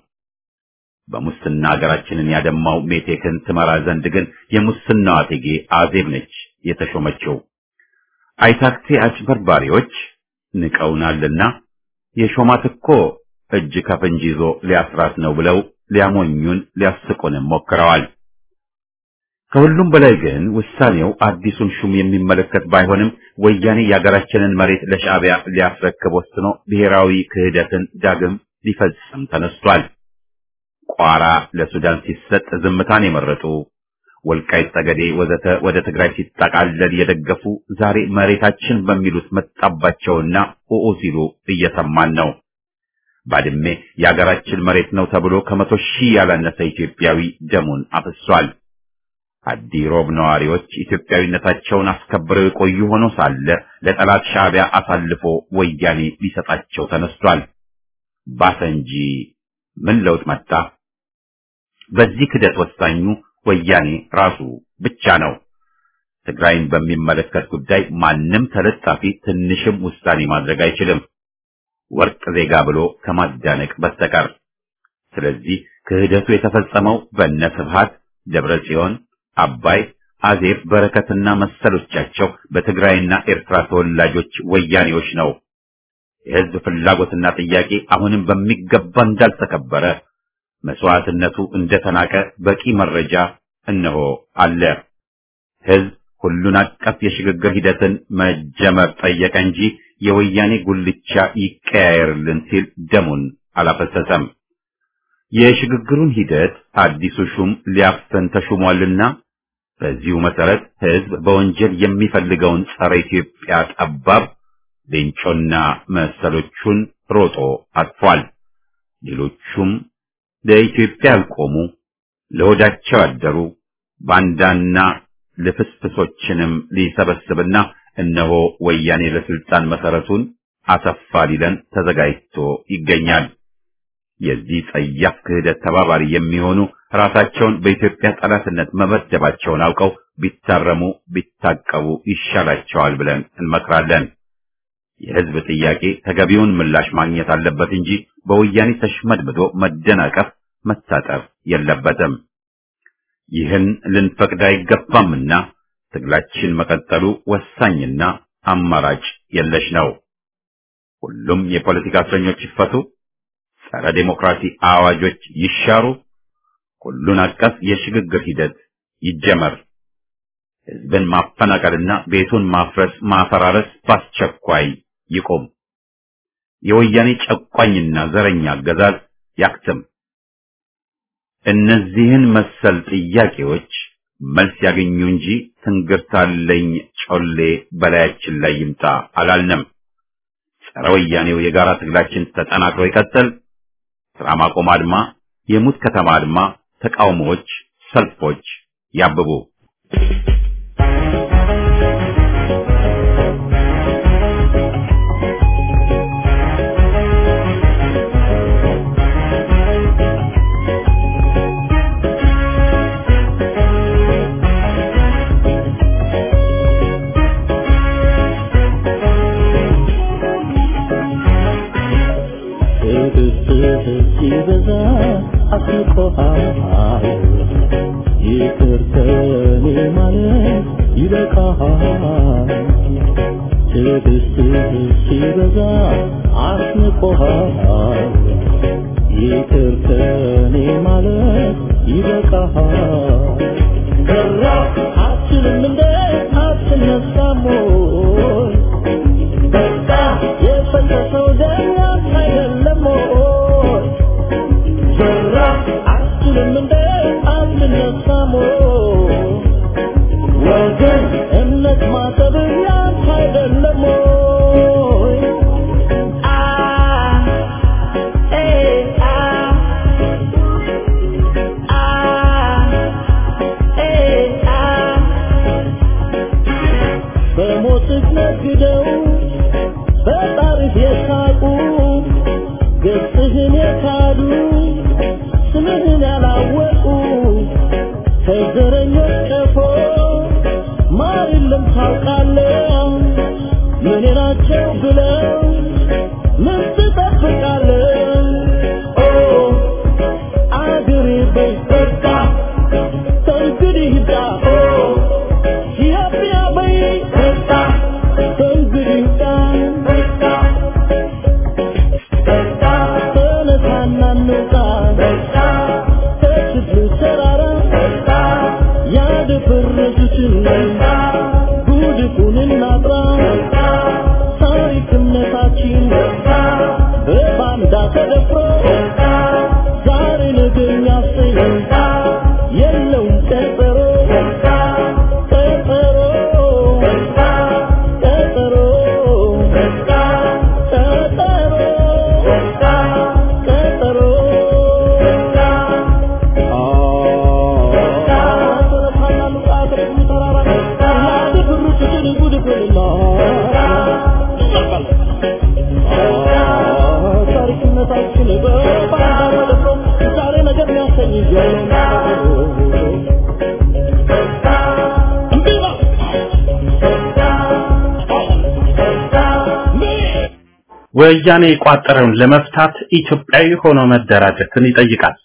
በሙስና ሀገራችንን ያደማው ሜቴክን ትመራ ዘንድ ግን የሙስናዋ እቴጌ አዜብ ነች የተሾመችው። አይታክቴ አጭበርባሪዎች ንቀውናልና የሾማት እኮ እጅ ከፍንጅ ይዞ ሊያስራት ነው ብለው ሊያሞኙን ሊያስቁንም ሞክረዋል። ከሁሉም በላይ ግን ውሳኔው አዲሱን ሹም የሚመለከት ባይሆንም ወያኔ የሀገራችንን መሬት ለሻዕቢያ ሊያስረክብ ወስኖ ብሔራዊ ክህደትን ዳግም ሊፈጽም ተነስቷል። ቋራ ለሱዳን ሲሰጥ ዝምታን የመረጡ ወልቃይት ጠገዴ ወዘተ ወደ ትግራይ ሲጠቃለል የደገፉ ዛሬ መሬታችን በሚሉት መጣባቸውና ኡኡ ሲሉ እየሰማን ነው። ባድሜ የሀገራችን መሬት ነው ተብሎ ከመቶ ሺህ ያላነሰ ኢትዮጵያዊ ደሙን አፍሷል። አዲ ሮብ ነዋሪዎች ኢትዮጵያዊነታቸውን አስከብረው የቆዩ ሆኖ ሳለ ለጠላት ሻዕቢያ አሳልፎ ወያኔ ሊሰጣቸው ተነስቷል። ባሰ እንጂ ምን ለውጥ መጣ? በዚህ ክደት ወሳኙ ወያኔ ራሱ ብቻ ነው። ትግራይን በሚመለከት ጉዳይ ማንም ተለጣፊ ትንሽም ውሳኔ ማድረግ አይችልም፣ ወርቅ ዜጋ ብሎ ከማዳነቅ በስተቀር። ስለዚህ ክህደቱ የተፈጸመው በእነ ስብሃት ደብረ ጽዮን፣ አባይ፣ አዜብ፣ በረከትና መሰሎቻቸው በትግራይና ኤርትራ ተወላጆች ወያኔዎች ነው። የህዝብ ፍላጎትና ጥያቄ አሁንም በሚገባ እንዳልተከበረ መስዋዕትነቱ እንደተናቀ በቂ መረጃ እነሆ አለ። ህዝብ ሁሉን አቀፍ የሽግግር ሂደትን መጀመር ጠየቀ እንጂ የወያኔ ጉልቻ ይቀያየርልን ሲል ደሙን አላፈሰሰም። የሽግግሩን ሂደት አዲሱ ሹም ሊያፍን ተሹሟልና በዚሁ መሰረት ህዝብ በወንጀል የሚፈልገውን ጸረ ኢትዮጵያ ጠባብ ሌንጮና መሰሎቹን ሮጦ አጥፏል። ሌሎቹም ለኢትዮጵያ ያልቆሙ ለሆዳቸው ያደሩ ባንዳና ልፍስፍሶችንም ሊሰበስብና እነሆ ወያኔ ለስልጣን መሰረቱን አሰፋ ሊለን ተዘጋጅቶ ይገኛል። የዚህ ጸያፍ ክህደት ተባባሪ የሚሆኑ ራሳቸውን በኢትዮጵያ ጠላትነት መመደባቸውን አውቀው ቢታረሙ ቢታቀቡ ይሻላቸዋል ብለን እንመክራለን። የህዝብ ጥያቄ ተገቢውን ምላሽ ማግኘት አለበት እንጂ በወያኔ ተሽመድምዶ መደናቀፍ፣ መታጠፍ የለበትም። ይህን ልንፈቅድ አይገባምና ትግላችን መቀጠሉ ወሳኝና አማራጭ የለሽ ነው። ሁሉም የፖለቲካ እስረኞች ይፈቱ፣ ጸረ ዴሞክራሲ አዋጆች ይሻሩ፣ ሁሉን አቀፍ የሽግግር ሂደት ይጀመር። ህዝብን ማፈናቀልና ቤቱን ማፍረስ ማፈራረስ በአስቸኳይ ይቁም። የወያኔ ጨቋኝና ዘረኛ አገዛዝ ያክትም። እነዚህን መሰል ጥያቄዎች መልስ ያገኙ እንጂ ትንግርታለኝ ጮሌ በላያችን ላይ ይምጣ አላልንም። ጸረ ወያኔው የጋራ ትግላችን ተጠናክሮ ይቀጥል። ስራ ማቆም አድማ፣ የሙት ከተማ አድማ፣ ተቃውሞዎች፣ ሰልፎች ያብቡ። ሲበዛ አስቆሃል ይቅር ከኔ ማለት ይበቃሃል ትዕግስትህ ሲበዛ አስንቆሃል ይቅር ከኔ ማለት ይበቃሃል ከራ አትችልም እንደ አትነሳም ወይ በቃ የፈሰሰው ደም ያንተ አይደለም ወይ ዘራ አትችልም እንደ አትነሳም ወይ ወገን እምነት ማጠብ ያንተ አይደለም ወይ አ ኤ አ አ ኤ አ በሞትህ ነግደው በጣርህ የሳቁ ገጽህን የካዱ ስምህን ያላወቁ ከዘረኞች ቀፎ ማር የለም ታውቃለህ ምን ናቸው ብለው ምን ትጠብቃለህ ኦ አገሬ በይ በቃ ከእንግዲህ ሂዳ ኦ ኢትዮጵያ በይ በቃ ከእንግዲህ ሂዳ በቃ በቃ ተነሳና እንውጣ በቃ ከችግሩ ተራራ በቃ ያደፈረሱትን በቃ ጉድፉን እናጥራ በቃ ታሪክነታችን በቃ በባንዳ ተደፍሮ በቃ ዛሬ ነገ የሚያሰኝ በቃ የለውም ቀጠሮ በቃ ቀጠሮ በቃ ቀጠሮ በቃ ቀጠሮ በቃ ቀጠሮ በቃ ታሪክነታችን በባንዳ ተደፍሮ ዛሬ ነገር የሚያሰኝ ወያኔ የቋጠረውን ለመፍታት ኢትዮጵያዊ ሆኖ መደራጀትን ይጠይቃል።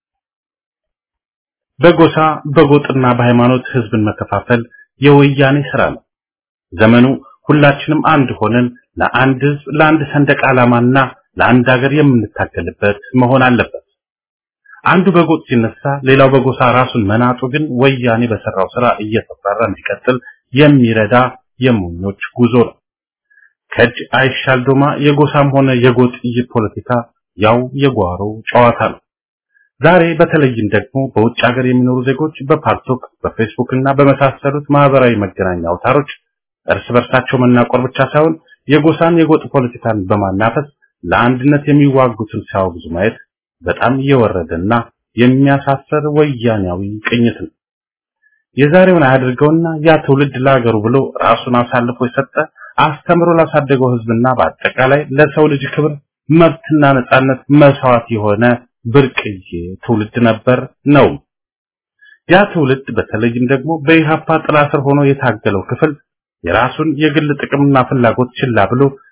በጎሳ በጎጥና በሃይማኖት ህዝብን መከፋፈል የወያኔ ስራ ነው። ዘመኑ ሁላችንም አንድ ሆነን ለአንድ ህዝብ፣ ለአንድ ሰንደቅ ዓላማና ለአንድ ሀገር የምንታገልበት መሆን አለበት። አንዱ በጎጥ ሲነሳ ሌላው በጎሳ ራሱን መናጡ ግን ወያኔ በሰራው ስራ እየተፈራ እንዲቀጥል የሚረዳ የሞኞች ጉዞ ነው። ከእጅ አይሻል ዶማ የጎሳም ሆነ የጎጥ ፖለቲካ ያው የጓሮ ጨዋታ ነው። ዛሬ በተለይም ደግሞ በውጭ ሀገር የሚኖሩ ዜጎች በፓልቶክ በፌስቡክ እና በመሳሰሉት ማህበራዊ መገናኛ አውታሮች እርስ በርሳቸው መናቆር ብቻ ሳይሆን የጎሳን የጎጥ ፖለቲካን በማናፈስ ለአንድነት የሚዋጉትን ሲያወግዙ ማየት በጣም የወረደና የሚያሳፈር ወያኔያዊ ቅኝት ነው። የዛሬውን አያድርገውና ያ ትውልድ ለሀገሩ ብሎ ራሱን አሳልፎ የሰጠ አስተምሮ ላሳደገው ህዝብና በአጠቃላይ ለሰው ልጅ ክብር መብትና ነጻነት መስዋዕት የሆነ ብርቅዬ ትውልድ ነበር ነው። ያ ትውልድ በተለይም ደግሞ በኢሃፓ ጥላ ስር ሆኖ የታገለው ክፍል የራሱን የግል ጥቅምና ፍላጎት ችላ ብሎ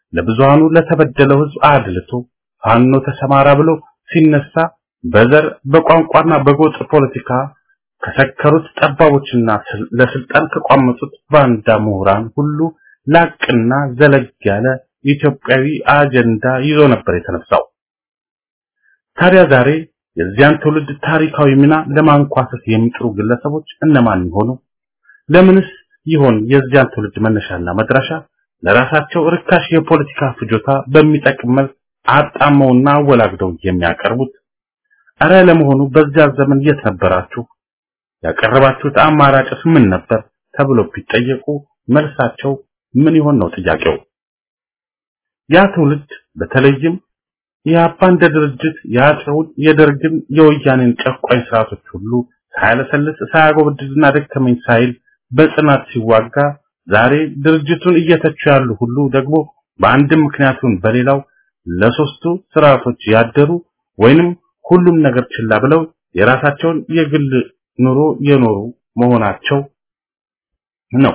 ለብዙሃኑ ለተበደለው ህዝብ አድልቶ ፋኖ ተሰማራ ብሎ ሲነሳ በዘር በቋንቋና በጎጥ ፖለቲካ ከሰከሩት ጠባቦችና ለስልጣን ከቋመጡት ባንዳ ምሁራን ሁሉ ላቅና ዘለግ ያለ ኢትዮጵያዊ አጀንዳ ይዞ ነበር የተነሳው። ታዲያ ዛሬ የዚያን ትውልድ ታሪካዊ ሚና ለማንኳሰስ የሚጥሩ ግለሰቦች እነማን ይሆኑ? ለምንስ ይሆን የዚያን ትውልድ መነሻና መድረሻ ለራሳቸው ርካሽ የፖለቲካ ፍጆታ በሚጠቅም መልክ አጣመውና አወላግደው የሚያቀርቡት? አረ ለመሆኑ በዚያ ዘመን የት ነበራችሁ? ያቀረባችሁት አማራጭስ ምን ነበር? ተብሎ ቢጠየቁ መልሳቸው ምን ይሆን ነው ጥያቄው። ያ ትውልድ በተለይም የአባ እንደ ድርጅት የአፄውን የደርግን የወያኔን ጨቋኝ ስርዓቶች ሁሉ ሳያለሰልስ ሳያጎበድድና ደከመኝ ሳይል በጽናት ሲዋጋ ዛሬ ድርጅቱን እየተቹ ያሉ ሁሉ ደግሞ በአንድም ምክንያቱን በሌላው ለሶስቱ ስርዓቶች ያደሩ ወይንም ሁሉም ነገር ችላ ብለው የራሳቸውን የግል ኑሮ የኖሩ መሆናቸው ነው።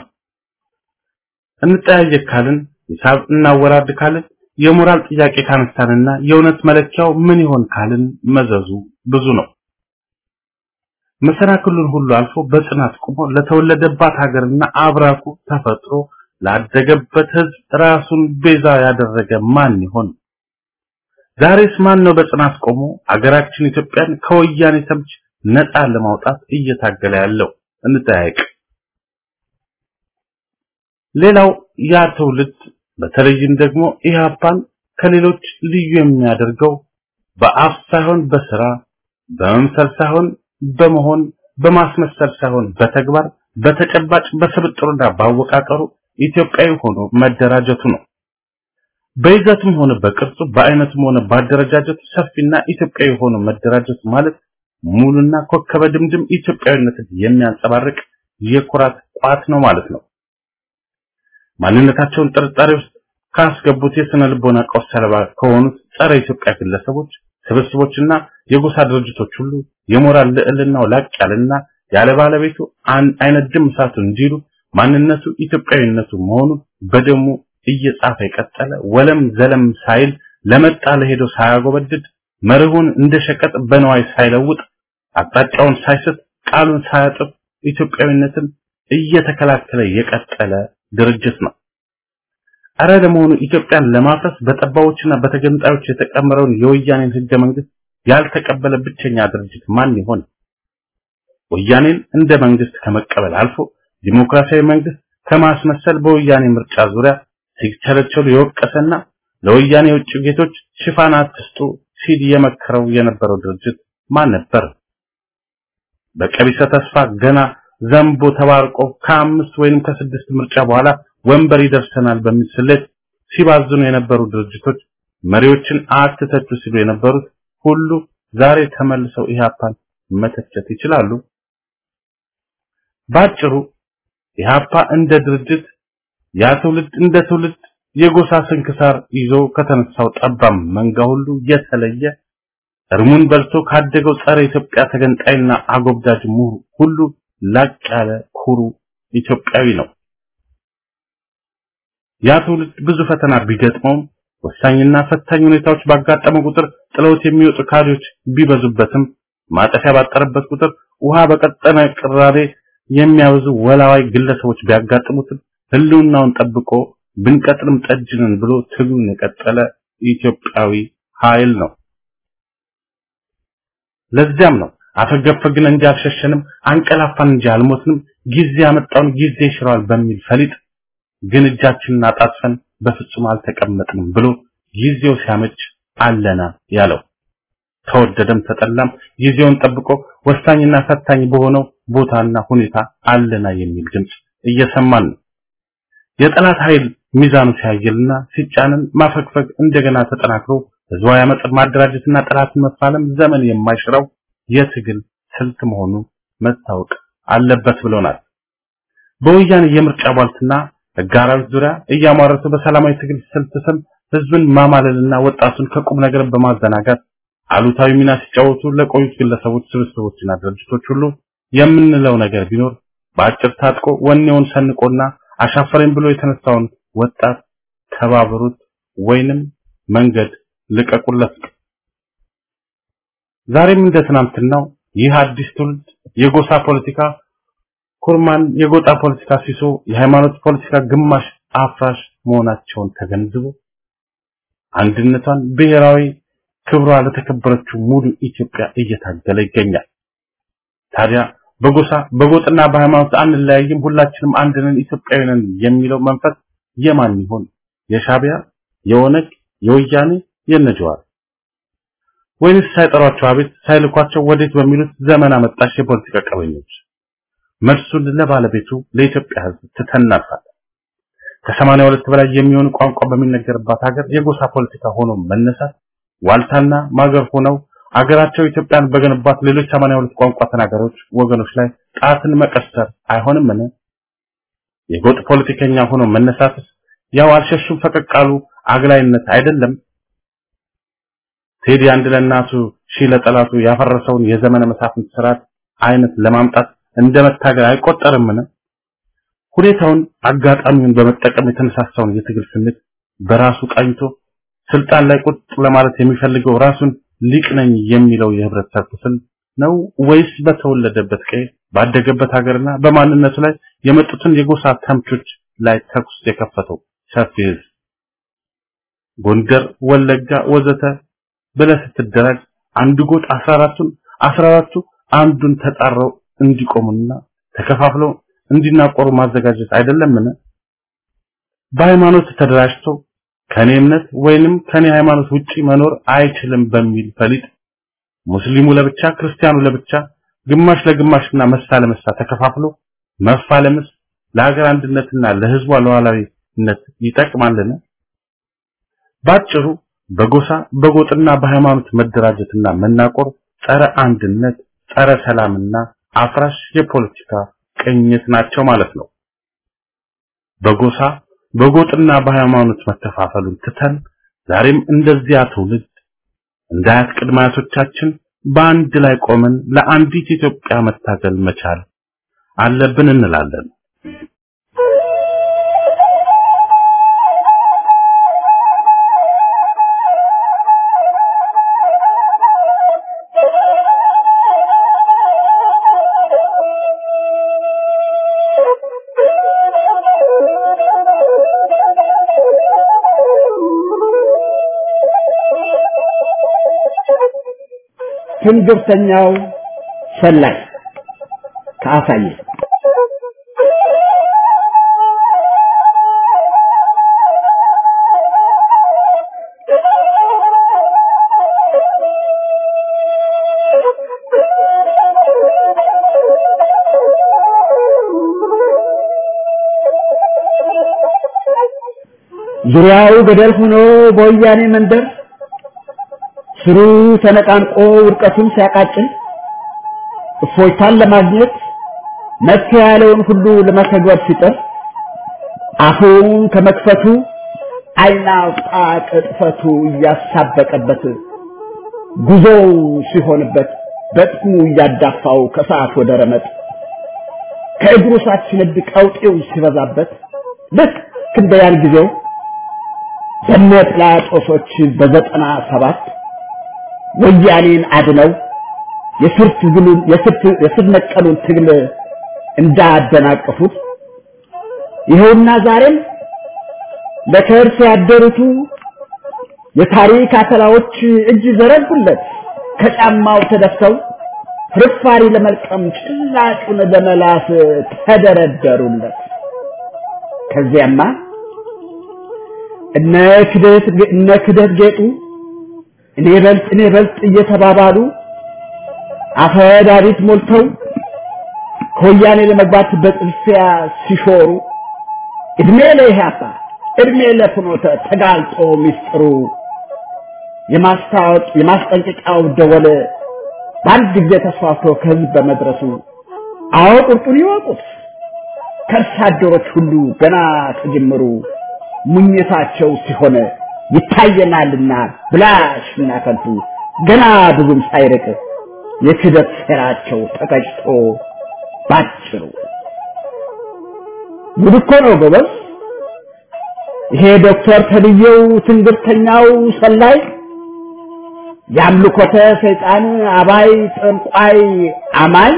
እንጠያየቅ ካልን ሂሳብ እናወራድ ካልን የሞራል ጥያቄ ካነሳንና የእውነት መለኪያው ምን ይሆን ካልን መዘዙ ብዙ ነው። መሰናክሉን ሁሉ አልፎ በጽናት ቆሞ ለተወለደባት ሀገርና አብራኩ ተፈጥሮ ላደገበት ህዝብ ራሱን ቤዛ ያደረገ ማን ይሆን? ዛሬስ ማን ነው በጽናት ቆሞ አገራችን ኢትዮጵያን ከወያኔ ተምች ነፃ ለማውጣት እየታገለ ያለው? እንጠያየቅ። ሌላው ያ ትውልድ በተለይም ደግሞ ኢህአፓን ከሌሎች ልዩ የሚያደርገው በአፍ ሳይሆን በስራ በመምሰል ሳይሆን በመሆን በማስመሰል ሳይሆን በተግባር በተጨባጭ በስብጥሩና ባወቃቀሩ ኢትዮጵያዊ ሆኖ መደራጀቱ ነው። በይዘቱም ሆነ በቅርጹ በአይነቱም ሆነ ባደረጃጀቱ ሰፊና ኢትዮጵያዊ ሆኖ መደራጀቱ ማለት ሙሉና ኮከበ ድምድም ኢትዮጵያዊነትን የሚያንጸባርቅ የኩራት ቋት ነው ማለት ነው። ማንነታቸውን ጥርጣሬ ውስጥ ካስገቡት የስነ ልቦና ቀውስ ሰለባ ከሆኑት ጸረ ኢትዮጵያ ግለሰቦች ስብስቦችና የጎሳ ድርጅቶች ሁሉ የሞራል ልዕልናው ላቅ ያለና ያለ ባለቤቱ አይነት ድም እሳቱ እንዲሉ ማንነቱ ኢትዮጵያዊነቱ መሆኑን በደሙ እየጻፈ የቀጠለ ወለም ዘለም ሳይል ለመጣ ለሄዶ ሳያጎበድድ መርሁን እንደ ሸቀጥ በነዋይ ሳይለውጥ አቅጣጫውን ሳይስት ቃሉን ሳያጥፍ ኢትዮጵያዊነትን እየተከላከለ የቀጠለ ድርጅት ነው። አረ ለመሆኑ ኢትዮጵያን ለማፍረስ በጠባዎችና በተገንጣዮች የተቀመረውን የወያኔን ህገ መንግስት ያልተቀበለ ብቸኛ ድርጅት ማን ይሆን? ወያኔን እንደ መንግስት ከመቀበል አልፎ ዲሞክራሲያዊ መንግስት ከማስመሰል በወያኔ ምርጫ ዙሪያ ሲቸለቸሉ የወቀሰና ለወያኔ የውጭ ጌቶች ሽፋን አትስጡ ሲል የመከረው የነበረው ድርጅት ማን ነበር? በቀቢሰ ተስፋ ገና ዘንቦ ተባርቆ ከአምስት ወይንም ከስድስት ምርጫ በኋላ ወንበር ይደርሰናል በሚል ስሌት ሲባዝኑ የነበሩ ድርጅቶች መሪዎችን አትተቹ ሲሉ የነበሩት ሁሉ ዛሬ ተመልሰው ኢህአፓን መተቸት ይችላሉ። ባጭሩ ኢህአፓ እንደ ድርጅት ያ ትውልድ እንደ ትውልድ የጎሳ ስንክሳር ይዞ ከተነሳው ጠባም መንጋ ሁሉ የተለየ እርሙን በልቶ ካደገው ጸረ ኢትዮጵያ ተገንጣይና አጎብዳጅ ምሁር ሁሉ ላቅ ያለ ኩሩ ኢትዮጵያዊ ነው። ያ ትውልድ ብዙ ፈተና ቢገጥመውም ወሳኝና ፈታኝ ሁኔታዎች ባጋጠመ ቁጥር ጥለውት የሚወጡ ካድሬዎች ቢበዙበትም ማጠፊያ ባጠረበት ቁጥር ውሃ በቀጠነ ቅራሬ የሚያበዙ ወላዋይ ግለሰቦች ቢያጋጥሙትም ህልውናውን ጠብቆ ብንቀጥልም ጠጅንን ብሎ ትግሉን የቀጠለ ኢትዮጵያዊ ኃይል ነው። ለዚያም ነው አፈገፈግን እንጂ አልሸሸንም፣ አንቀላፋን እንጂ አልሞትንም፣ ጊዜ ያመጣውን ጊዜ ይሽረዋል በሚል ፈሊጥ ግን እጃችንን አጣጥፈን በፍጹም አልተቀመጥንም ብሎ ጊዜው ሲያመች አለና ያለው ተወደደም ተጠላም ጊዜውን ጠብቆ ወሳኝና ፈታኝ በሆነው ቦታና ሁኔታ አለና የሚል ድምጽ እየሰማን ነው። የጠላት ኃይል ሚዛኑ ሲያየልና ሲጫንን ማፈግፈግ እንደገና ተጠናክሮ ህዝባዊ አመፅን ማደራጀትና ጠላትን መፋለም ዘመን የማይሽረው የትግል ስልት መሆኑ መታወቅ አለበት ብሎናል። በወያኔ የምርጫ ቧልትና ህጋራዎች ዙሪያ እያሟረቱ በሰላማዊ ትግል ስልት ስም ህዝብን ማማለልና ወጣቱን ከቁም ነገር በማዘናጋት አሉታዊ ሚና ሲጫወቱ ለቆዩት ግለሰቦች፣ ስብስቦችና ድርጅቶች ሁሉ የምንለው ነገር ቢኖር በአጭር ታጥቆ ወኔውን ሰንቆና አሻፈረኝ ብሎ የተነሳውን ወጣት ተባበሩት፣ ወይንም መንገድ ልቀቁለት። ዛሬም እንደ ትናንትናው ይህ አዲስ ትውልድ የጎሳ ፖለቲካ ኩርማን፣ የጎጣ ፖለቲካ ሲሶ፣ የሃይማኖት ፖለቲካ ግማሽ አፍራሽ መሆናቸውን ተገንዝቦ አንድነቷን ብሔራዊ ክብሯ ለተከበረችው ሙሉ ኢትዮጵያ እየታገለ ይገኛል። ታዲያ በጎሳ በጎጥና በሃይማኖት አንለያይም፣ ሁላችንም አንድ ነን፣ ኢትዮጵያዊ ነን የሚለው መንፈስ የማን ይሆን? የሻቢያ፣ የኦነግ፣ የወያኔ፣ የነጀዋር ወይንስ ሳይጠሯቸው አቤት ሳይልኳቸው ወዴት በሚሉት ዘመን አመጣሽ የፖለቲካ ቀበኞች? መልሱን ለባለቤቱ ለኢትዮጵያ ሕዝብ ትተናፋለን። ከሰማንያ ሁለት በላይ የሚሆኑ ቋንቋ በሚነገርባት ሀገር የጎሳ ፖለቲካ ሆኖ መነሳት ዋልታና ማገር ሆነው አገራቸው ኢትዮጵያን በገነባት ሌሎች 82 ቋንቋ ተናጋሪዎች ወገኖች ላይ ጣትን መቀሰር አይሆንምን? የጎጥ ፖለቲከኛ ሆኖ መነሳትስ ያው አልሸሹም ፈቀቅ ቃሉ አግላይነት አይደለም? ቴዲ አንድ ለእናቱ ሺህ ለጠላቱ ያፈረሰውን የዘመነ መሳፍንት ስርዓት አይነት ለማምጣት እንደ መታገል አይቆጠርምን? ሁኔታውን አጋጣሚውን በመጠቀም የተነሳሳውን የትግል ስሜት በራሱ ቃኝቶ ስልጣን ላይ ቁጥ ለማለት የሚፈልገው ራሱን ሊቅ ነኝ የሚለው የህብረተሰብ ክፍል ነው ወይስ በተወለደበት ቀይ ባደገበት ሀገርና በማንነቱ ላይ የመጡትን የጎሳ ተምቾች ላይ ተኩስ የከፈተው ሰፊ ህዝብ? ጎንደር፣ ወለጋ ወዘተ ብለህ ስትደራጅ አንዱ ጎጥ 14ቱን 14ቱ አንዱን ተጣረው እንዲቆሙና ተከፋፍለው እንዲናቆሩ ማዘጋጀት አይደለምን? በሃይማኖት ተደራጅቶ ከኔ እምነት ወይንም ከኔ ሃይማኖት ውጪ መኖር አይችልም በሚል ፈሊጥ ሙስሊሙ ለብቻ ክርስቲያኑ ለብቻ ግማሽ ለግማሽና መሳ ለመሳ ተከፋፍሎ መፋለምስ ለሀገር አንድነትና ለህዝቧ ሉዓላዊነት ይጠቅማልን? ባጭሩ በጎሳ በጎጥና በሃይማኖት መደራጀትና መናቆር ጸረ አንድነት፣ ጸረ ሰላምና አፍራሽ የፖለቲካ ቅኝት ናቸው ማለት ነው። በጎሳ በጎጥና በሃይማኖት መከፋፈሉን ትተን ዛሬም እንደዚያ ትውልድ እንደ አያት ቅድመ አያቶቻችን በአንድ ላይ ቆመን ለአንዲት ኢትዮጵያ መታገል መቻል አለብን እንላለን። ትንግርተኛው ሰላይ ከአሳየ ዙሪያው ገደል ሆኖ በወያኔ መንደር ስሩ ተነቃንቆ ውድቀቱን ሲያቃጭል እፎይታን ለማግኘት መፍትሄ ያለውን ሁሉ ለመተግበር ሲጥር አፉን ከመክፈቱ ዓይን አውጣ ቅጥፈቱ እያሳበቀበት ጉዞው ሲሆንበት በጥሙ እያዳፋው ከሰዓት ወደ ረመጥ ከእግሩ ሳት ሲነድ ቀውጤው ሲበዛበት ልክ እንደ ያን ጊዜው በነ ጲላጦሶች በዘጠና ሰባት ወያኔን አድነው የስር ትግሉን የስር ነቀሉን ትግል እንዳደናቀፉት ይኸውና ዛሬም ለከርስ ያደሩቱ የታሪክ አተላዎች እጅ ዘረጉለት ከጫማው ተደፍተው ፍርፋሪ ለመልቀም ጭላጩን ለመላስ ተደረደሩለት። ከዚያማ እነ ክደት እነ ክደት ጌጡ እኔ በልጥ እኔ በልጥ እየተባባሉ አፈዳሪት ሞልተው ከወያኔ ለመግባት በጥልፊያ ሲሾሩ እድሜ ለኢህአፓ እድሜ ለፍኖተ ተጋልጦ ሚስጥሩ የማስታወቅ የማስጠንቀቂያው ደወል በአንድ ጊዜ ተስፋፍቶ ከህዝብ በመድረሱ አዎ ቁርጡን ይወቁት ከርሳ አደሮች ሁሉ ገና ከጅምሩ ሙኝታቸው ሲሆን ይታየናልና ብላሽና ከንቱ ገና ብዙም ሳይርቅ የክደት ሴራቸው ተቀጭቶ ባጭሩ ጉድ እኮ ነው ጎበዝ። ይሄ ዶክተር ተብዬው ትንግርተኛው ሰላይ የአምልኮተ ሰይጣን አባይ ጠንቋይ አማኝ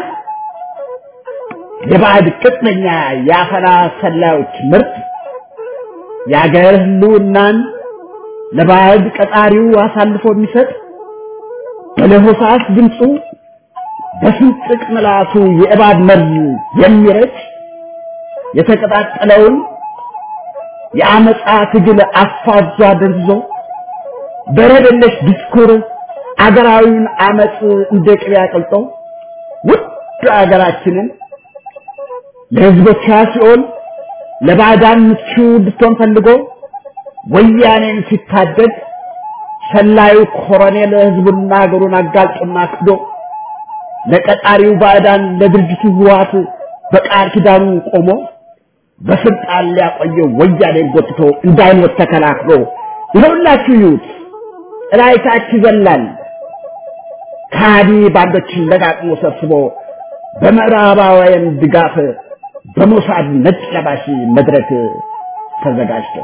የባዕድ ቅጥነኛ የአፈና ሰላዮች ምርት የአገር ህልውናን ለባዕድ ቀጣሪው አሳልፎ የሚሰጥ በለሆሳስ ድምፁ በስንጥቅ ምላሱ የእባብ መርዝ የሚረጭ የተቀጣጠለውን የአመፃ ትግል አፋዟ ደርዞ በረደለሽ ዲስኩር አገራዊውን አመፅ እንደ ቅቤ አቅልጦ ውድ አገራችንን ለህዝቦቿ ሲኦል ለባዕዳን ምቹ እንድትሆን ፈልጎ ወያኔን ሲታደግ ሰላዩ ኮሎኔል ህዝቡና ሀገሩን አጋልጦና ክዶ ለቀጣሪው ባዕዳን ለድርጅቱ ህወሓት በቃል ኪዳኑ ቆሞ በስልጣን ሊያቆየው ወያኔን ጎትቶ እንዳይሞት ተከላክሎ ይኸውላችሁ ይዩት ጥላይታች ይዘላል ከሃዲ ባንዶችን ለቃቅሞ ሰብስቦ በምዕራባውያን ድጋፍ በሞሳድ ነጭ ለባሽ መድረክ ተዘጋጅቶ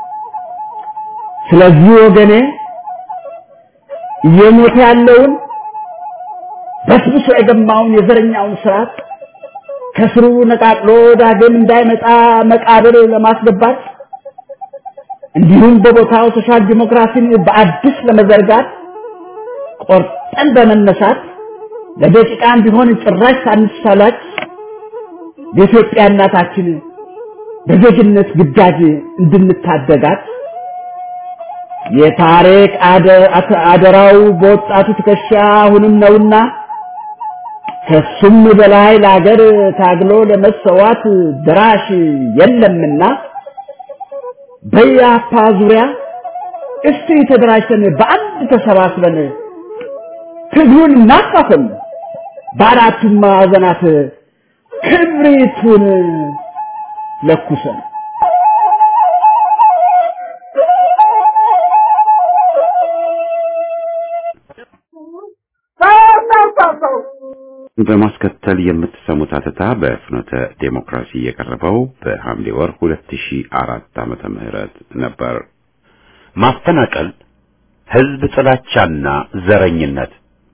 ስለዚህ ወገኔ እየሞተ ያለውን በስብሶ የገማውን የዘረኛውን ስርዓት ከስሩ ነቃቅሎ ዳግም እንዳይመጣ መቃብር ለማስገባት እንዲሁም በቦታው ሶሻል ዲሞክራሲን በአዲስ ለመዘርጋት ቆርጠን በመነሳት ለደቂቃም ቢሆን ጭራሽ ሳንሳላች የኢትዮጵያ እናታችን በዜግነት ግዳጅ እንድንታደጋት የታሪክ አደራው በወጣቱ ትከሻ አሁንም ነውና ከሱም በላይ ለሀገር ታግሎ ለመሰዋት ድራሽ የለምና በያፓ ዙሪያ እስቲ ተደራጅተን በአንድ ተሰባስበን ትግሉን እናፋፍም፣ በአራቱም ማዕዘናት ክብሪቱን ለኩሰን በማስከተል የምትሰሙት አተታ በፍኖተ ዴሞክራሲ የቀረበው በሐምሌ ወር 2004 ዓመተ ምህረት ነበር። ማፈናቀል፣ ህዝብ ጥላቻና ዘረኝነት።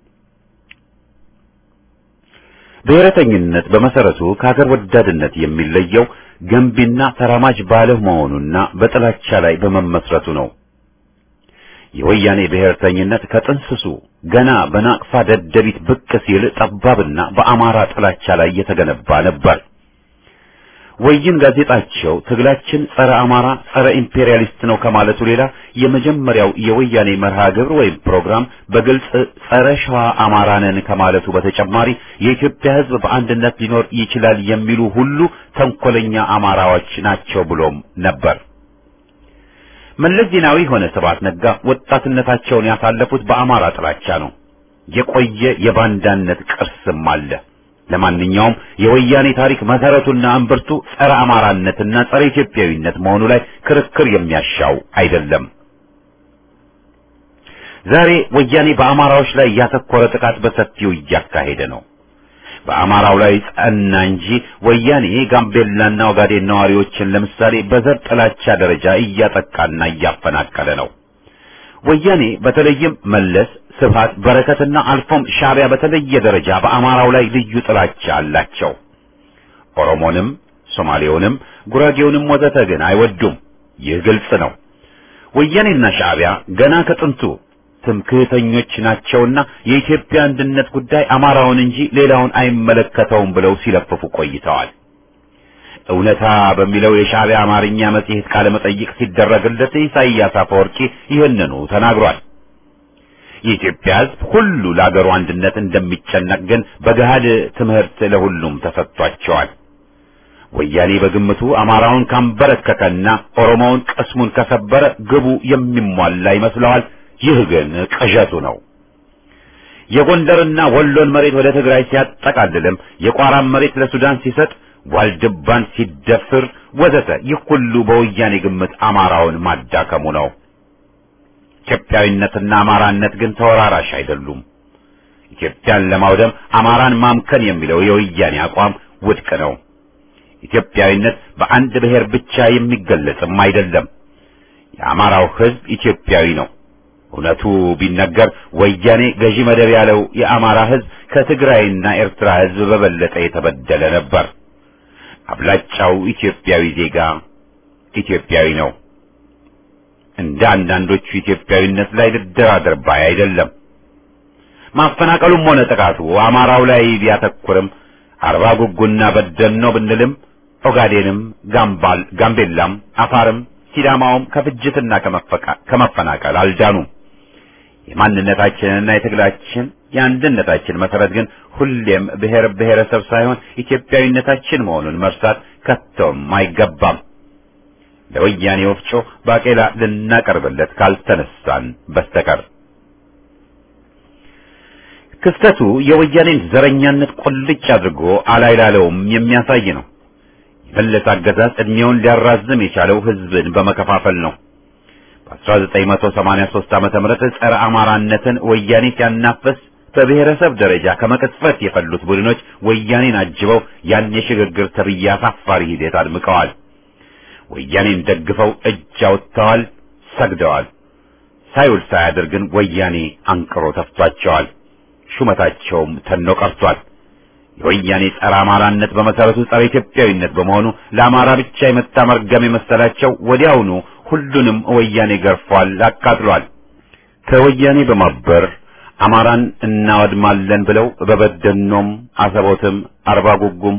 ብሔረተኝነት በመሰረቱ ከሀገር ወዳድነት የሚለየው ገንቢና ተራማጅ ባለህ መሆኑና በጥላቻ ላይ በመመስረቱ ነው። የወያኔ ብሔርተኝነት ከጥንስሱ ገና በናቅፋ ደደቢት ብቅ ሲል ጠባብና በአማራ ጥላቻ ላይ የተገነባ ነበር። ወይን ጋዜጣቸው ትግላችን ጸረ አማራ፣ ጸረ ኢምፔሪያሊስት ነው ከማለቱ ሌላ የመጀመሪያው የወያኔ መርሃ ግብር ወይም ፕሮግራም በግልጽ ጸረ ሸዋ አማራ ነን ከማለቱ በተጨማሪ የኢትዮጵያ ሕዝብ በአንድነት ሊኖር ይችላል የሚሉ ሁሉ ተንኮለኛ አማራዎች ናቸው ብሎም ነበር። መለስ ዜናዊ ሆነ ስብሐት ነጋ ወጣትነታቸውን ያሳለፉት በአማራ ጥላቻ ነው። የቆየ የባንዳነት ቅርስም አለ። ለማንኛውም የወያኔ ታሪክ መሰረቱና እምብርቱ ጸረ አማራነትና ጸረ ኢትዮጵያዊነት መሆኑ ላይ ክርክር የሚያሻው አይደለም። ዛሬ ወያኔ በአማራዎች ላይ ያተኮረ ጥቃት በሰፊው እያካሄደ ነው። በአማራው ላይ ጸና እንጂ ወያኔ ጋምቤላና ኦጋዴን ነዋሪዎችን ለምሳሌ በዘር ጥላቻ ደረጃ እያጠቃና እያፈናቀለ ነው። ወያኔ በተለይም መለስ፣ ስብሃት፣ በረከትና አልፎም ሻዕቢያ በተለየ ደረጃ በአማራው ላይ ልዩ ጥላቻ አላቸው። ኦሮሞንም፣ ሶማሌውንም፣ ጉራጌውንም ወዘተ ግን አይወዱም። ይህ ግልጽ ነው። ወያኔና ሻዕቢያ ገና ከጥንቱ ትምክህተኞች ናቸውና የኢትዮጵያ አንድነት ጉዳይ አማራውን እንጂ ሌላውን አይመለከተውም ብለው ሲለፍፉ ቆይተዋል። እውነታ በሚለው የሻዕቢያ አማርኛ መጽሔት ቃለ መጠይቅ ሲደረግለት ኢሳይያስ አፈወርቂ ይህንኑ ተናግሯል። የኢትዮጵያ ሕዝብ ሁሉ ለአገሩ አንድነት እንደሚጨነቅ ግን በገሃድ ትምህርት ለሁሉም ተሰጥቷቸዋል። ወያኔ በግምቱ አማራውን ካንበረከከና ኦሮሞውን ቅስሙን ከሰበረ ግቡ የሚሟላ ይመስለዋል። ይህ ግን ቅዠቱ ነው። የጎንደርና ወሎን መሬት ወደ ትግራይ ሲያጠቃልልም የቋራን መሬት ለሱዳን ሲሰጥ ዋልድባን ሲደፍር ወዘተ ይህ ሁሉ በወያኔ ግምት አማራውን ማዳከሙ ነው። ኢትዮጵያዊነትና አማራነት ግን ተወራራሽ አይደሉም። ኢትዮጵያን ለማውደም አማራን ማምከን የሚለው የወያኔ አቋም ውድቅ ነው። ኢትዮጵያዊነት በአንድ ብሔር ብቻ የሚገለጽም አይደለም። የአማራው ህዝብ ኢትዮጵያዊ ነው። እውነቱ ቢነገር ወያኔ ገዢ መደብ ያለው የአማራ ህዝብ ከትግራይና ኤርትራ ህዝብ በበለጠ የተበደለ ነበር። አብላጫው ኢትዮጵያዊ ዜጋ ኢትዮጵያዊ ነው። እንደ አንዳንዶቹ ኢትዮጵያዊነት ላይ ልደራደር ባይ አይደለም። ማፈናቀሉም ሆነ ጥቃቱ አማራው ላይ ቢያተኩርም አርባ ጉጉና በደን ነው ብንልም ኦጋዴንም፣ ጋምባል፣ ጋምቤላም፣ አፋርም ሲዳማውም ከፍጅትና ከመፈናቀል አልዳኑም። የማንነታችንና የትግላችን የአንድነታችን መሰረት ግን ሁሌም ብሔር ብሔረሰብ ሳይሆን ኢትዮጵያዊነታችን መሆኑን መርሳት ከቶም አይገባም። ለወያኔ ወፍጮ ባቄላ ልናቀርብለት ካልተነሳን በስተቀር ክስተቱ የወያኔን ዘረኛነት ቁልጭ አድርጎ አላይላለውም የሚያሳይ ነው። የመለስ አገዛዝ ዕድሜውን ሊያራዝም የቻለው ህዝብን በመከፋፈል ነው። በ1983 ዓመተ ምህረት ጸረ አማራነትን ወያኔ ሲያናፍስ በብሔረሰብ ደረጃ ከመቅጽበት የፈሉት ቡድኖች ወያኔን አጅበው ያን የሽግግር ተብዬ አሳፋሪ ሂደት አድምቀዋል። ወያኔን ደግፈው እጅ አውጥተዋል፣ ሰግደዋል። ሳይውል ሳያድር ግን ወያኔ አንቅሮ ተፍቷቸዋል። ሹመታቸውም ተኖ ቀርቷል። የወያኔ ጸረ አማራነት በመሰረቱ ጸረ ኢትዮጵያዊነት በመሆኑ ለአማራ ብቻ የመጣ መርገም የመሰላቸው ወዲያውኑ ሁሉንም ወያኔ ገርፏል፣ አቃጥሏል። ከወያኔ በማበር አማራን እናወድማለን ብለው በበደኖም፣ አሰቦትም፣ አርባ ጉጉም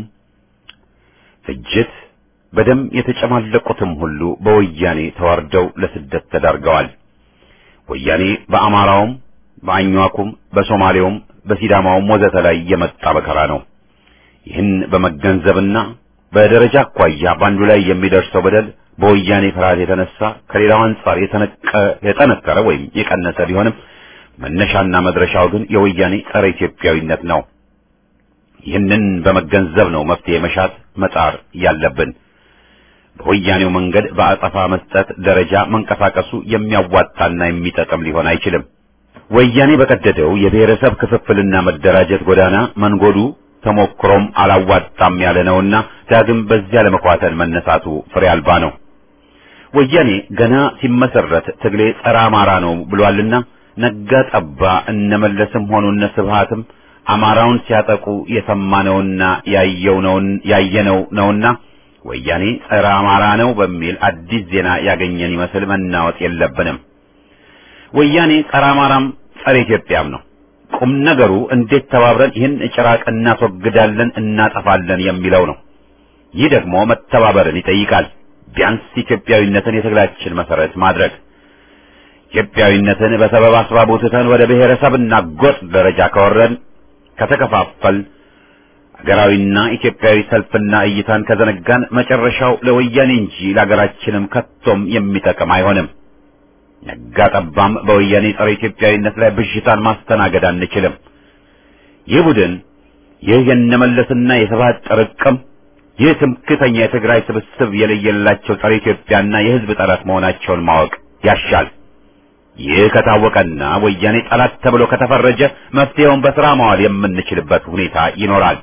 ፍጅት በደም የተጨማለቁትም ሁሉ በወያኔ ተዋርደው ለስደት ተዳርገዋል። ወያኔ በአማራውም በአኟኩም በሶማሌውም በሲዳማውም ወዘተ ላይ የመጣ መከራ ነው። ይህን በመገንዘብና በደረጃ አኳያ በአንዱ ላይ የሚደርሰው በደል በወያኔ ፍርሃት የተነሳ ከሌላው አንጻር የጠነከረ ወይም የቀነሰ ቢሆንም መነሻና መድረሻው ግን የወያኔ ጸረ ኢትዮጵያዊነት ነው። ይህንን በመገንዘብ ነው መፍትሄ መሻት መጣር ያለብን። በወያኔው መንገድ በአጸፋ መስጠት ደረጃ መንቀሳቀሱ የሚያዋጣና የሚጠቅም ሊሆን አይችልም። ወያኔ በቀደደው የብሔረሰብ ክፍፍልና መደራጀት ጎዳና መንጎዱ ተሞክሮም አላዋጣም ያለ ነውና ዳግም በዚያ ለመኳተል መነሳቱ ፍሬ አልባ ነው። ወያኔ ገና ሲመሰረት ትግሌ ጸረ አማራ ነው ብሏልና ነጋ ጠባ እነመለስም ሆኑ እነ ስብሃትም አማራውን ሲያጠቁ የሰማነውና ያየው ነውን ያየነው ነውና ወያኔ ጸረ አማራ ነው በሚል አዲስ ዜና ያገኘን ይመስል መናወጥ የለብንም። ወያኔ ጸረ አማራም ጸረ ኢትዮጵያም ነው። ቁም ነገሩ እንዴት ተባብረን ይህን ጭራቅ እናስወግዳለን፣ እናጠፋለን የሚለው ነው። ይህ ደግሞ መተባበርን ይጠይቃል። ቢያንስ ኢትዮጵያዊነትን የትግላችን መሰረት ማድረግ ኢትዮጵያዊነትን በሰበብ አስባቡ ትተን ወደ ብሔረሰብና ጎጥ ደረጃ ከወረድን ከተከፋፈል ሀገራዊና ኢትዮጵያዊ ሰልፍና እይታን ከዘነጋን መጨረሻው ለወያኔ እንጂ ለሀገራችንም ከቶም የሚጠቅም አይሆንም። ነጋ ጠባም በወያኔ ጸረ ኢትዮጵያዊነት ላይ ብዥታን ማስተናገድ አንችልም። ይህ ቡድን ይህ የነመለስና የስብሃት ጥርቅም ይህ ትምክተኛ የትግራይ ስብስብ የለየላቸው ጸረ ኢትዮጵያና የሕዝብ ጠላት መሆናቸውን ማወቅ ያሻል። ይህ ከታወቀና ወያኔ ጠላት ተብሎ ከተፈረጀ መፍትሄውን በስራ ማዋል የምንችልበት ሁኔታ ይኖራል።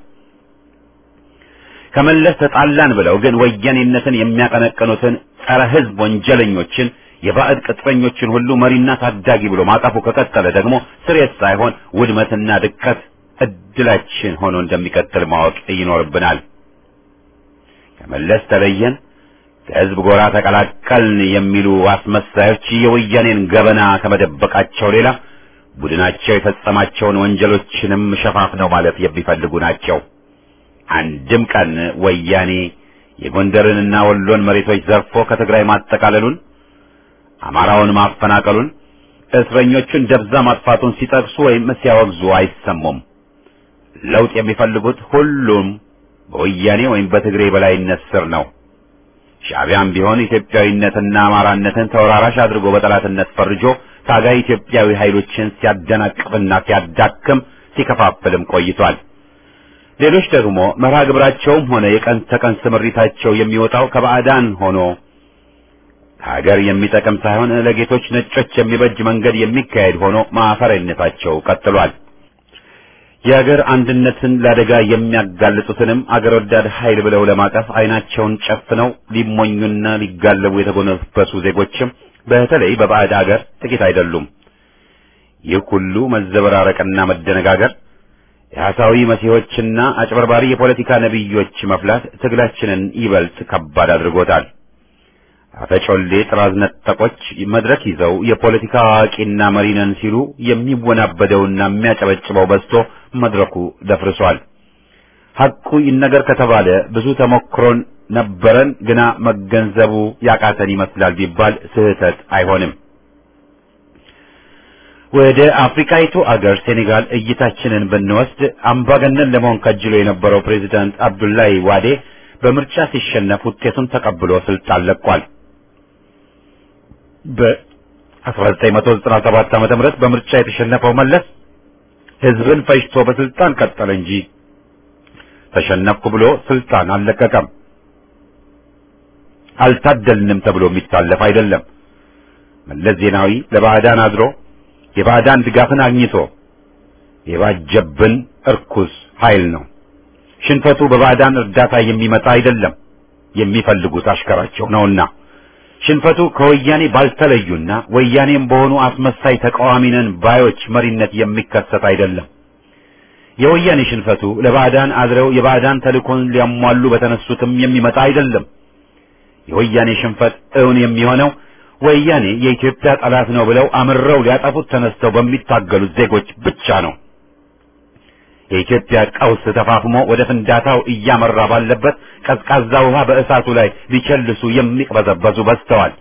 ከመለስ ተጣላን ብለው ግን ወያኔነትን የሚያቀነቅኑትን ጸረ ሕዝብ ወንጀለኞችን የባዕድ ቅጥረኞችን ሁሉ መሪና ታዳጊ ብሎ ማቀፉ ከቀጠለ ደግሞ ስሬት ሳይሆን ውድመትና ድቀት እድላችን ሆኖ እንደሚቀጥል ማወቅ ይኖርብናል። ከመለስ ተለየን፣ ከህዝብ ጎራ ተቀላቀልን የሚሉ አስመሳዮች የወያኔን ገበና ከመደበቃቸው ሌላ ቡድናቸው የፈጸማቸውን ወንጀሎችንም ሸፋፍነው ማለት የሚፈልጉ ናቸው። አንድም ቀን ወያኔ የጎንደርንና ወሎን መሬቶች ዘርፎ ከትግራይ ማጠቃለሉን አማራውን ማፈናቀሉን እስረኞቹን ደብዛ ማጥፋቱን ሲጠቅሱ ወይም ሲያወግዙ አይሰሙም። ለውጥ የሚፈልጉት ሁሉም በወያኔ ወይም በትግሬ በላይነት ስር ነው። ሻዕቢያም ቢሆን ኢትዮጵያዊነትና አማራነትን ተወራራሽ አድርጎ በጠላትነት ፈርጆ ታጋይ ኢትዮጵያዊ ኃይሎችን ሲያደናቅፍና ሲያዳክም ሲከፋፍልም ቆይቷል። ሌሎች ደግሞ መርሃ ግብራቸውም ሆነ የቀን ተቀን ስምሪታቸው የሚወጣው ከባዕዳን ሆኖ ሀገር የሚጠቅም ሳይሆን ለጌቶች ነጮች የሚበጅ መንገድ የሚካሄድ ሆኖ ማፈሪያነታቸው ቀጥሏል። የሀገር አንድነትን ለአደጋ የሚያጋልጡትንም አገር ወዳድ ኃይል ብለው ለማቀፍ አይናቸውን ጨፍነው ሊሞኙና ሊጋለቡ የተጎነበሱ ዜጎችም በተለይ በባዕድ አገር ጥቂት አይደሉም። ይህ ሁሉ መዘበራረቅና መደነጋገር የሐሳዊ መሲሖችና አጭበርባሪ የፖለቲካ ነቢዮች መፍላት ትግላችንን ይበልጥ ከባድ አድርጎታል። አፈጮሌ ጥራዝ ነጠቆች መድረክ ይዘው የፖለቲካ አዋቂና መሪ ነን ሲሉ የሚወናበደውና የሚያጨበጭበው በዝቶ መድረኩ ደፍርሷል። ሐቁ ይነገር ከተባለ ብዙ ተሞክሮን ነበረን፣ ግና መገንዘቡ ያቃተን ይመስላል ቢባል ስህተት አይሆንም። ወደ አፍሪካይቱ አገር ሴኔጋል እይታችንን ብንወስድ አምባገነን ለመሆን ከጅሎ የነበረው ፕሬዚዳንት አብዱላይ ዋዴ በምርጫ ሲሸነፍ ውጤቱን ተቀብሎ ስልጣን ለቋል። በ1997 ዓመተ ምህረት በምርጫ የተሸነፈው መለስ ህዝብን ፈጅቶ በስልጣን ቀጠለ እንጂ ተሸነፍኩ ብሎ ስልጣን አልለቀቀም። አልታደልንም ተብሎ የሚታለፍ አይደለም። መለስ ዜናዊ ለባዕዳን አድሮ የባዕዳን ድጋፍን አግኝቶ የባጀብን እርኩስ ኃይል ነው። ሽንፈቱ በባዕዳን እርዳታ የሚመጣ አይደለም፣ የሚፈልጉት አሽከራቸው ነውና። ሽንፈቱ ከወያኔ ባልተለዩና ወያኔም በሆኑ አስመሳይ ተቃዋሚ ነን ባዮች መሪነት የሚከሰት አይደለም። የወያኔ ሽንፈቱ ለባዕዳን አድረው የባዕዳን ተልእኮን ሊያሟሉ በተነሱትም የሚመጣ አይደለም። የወያኔ ሽንፈት እውን የሚሆነው ወያኔ የኢትዮጵያ ጠላት ነው ብለው አምረው ሊያጠፉት ተነስተው በሚታገሉት ዜጎች ብቻ ነው። የኢትዮጵያ ቀውስ ተፋፍሞ ወደ ፍንዳታው እያመራ ባለበት ቀዝቃዛ ውሃ በእሳቱ ላይ ሊቸልሱ የሚቅበዘበዙ በዝተዋል።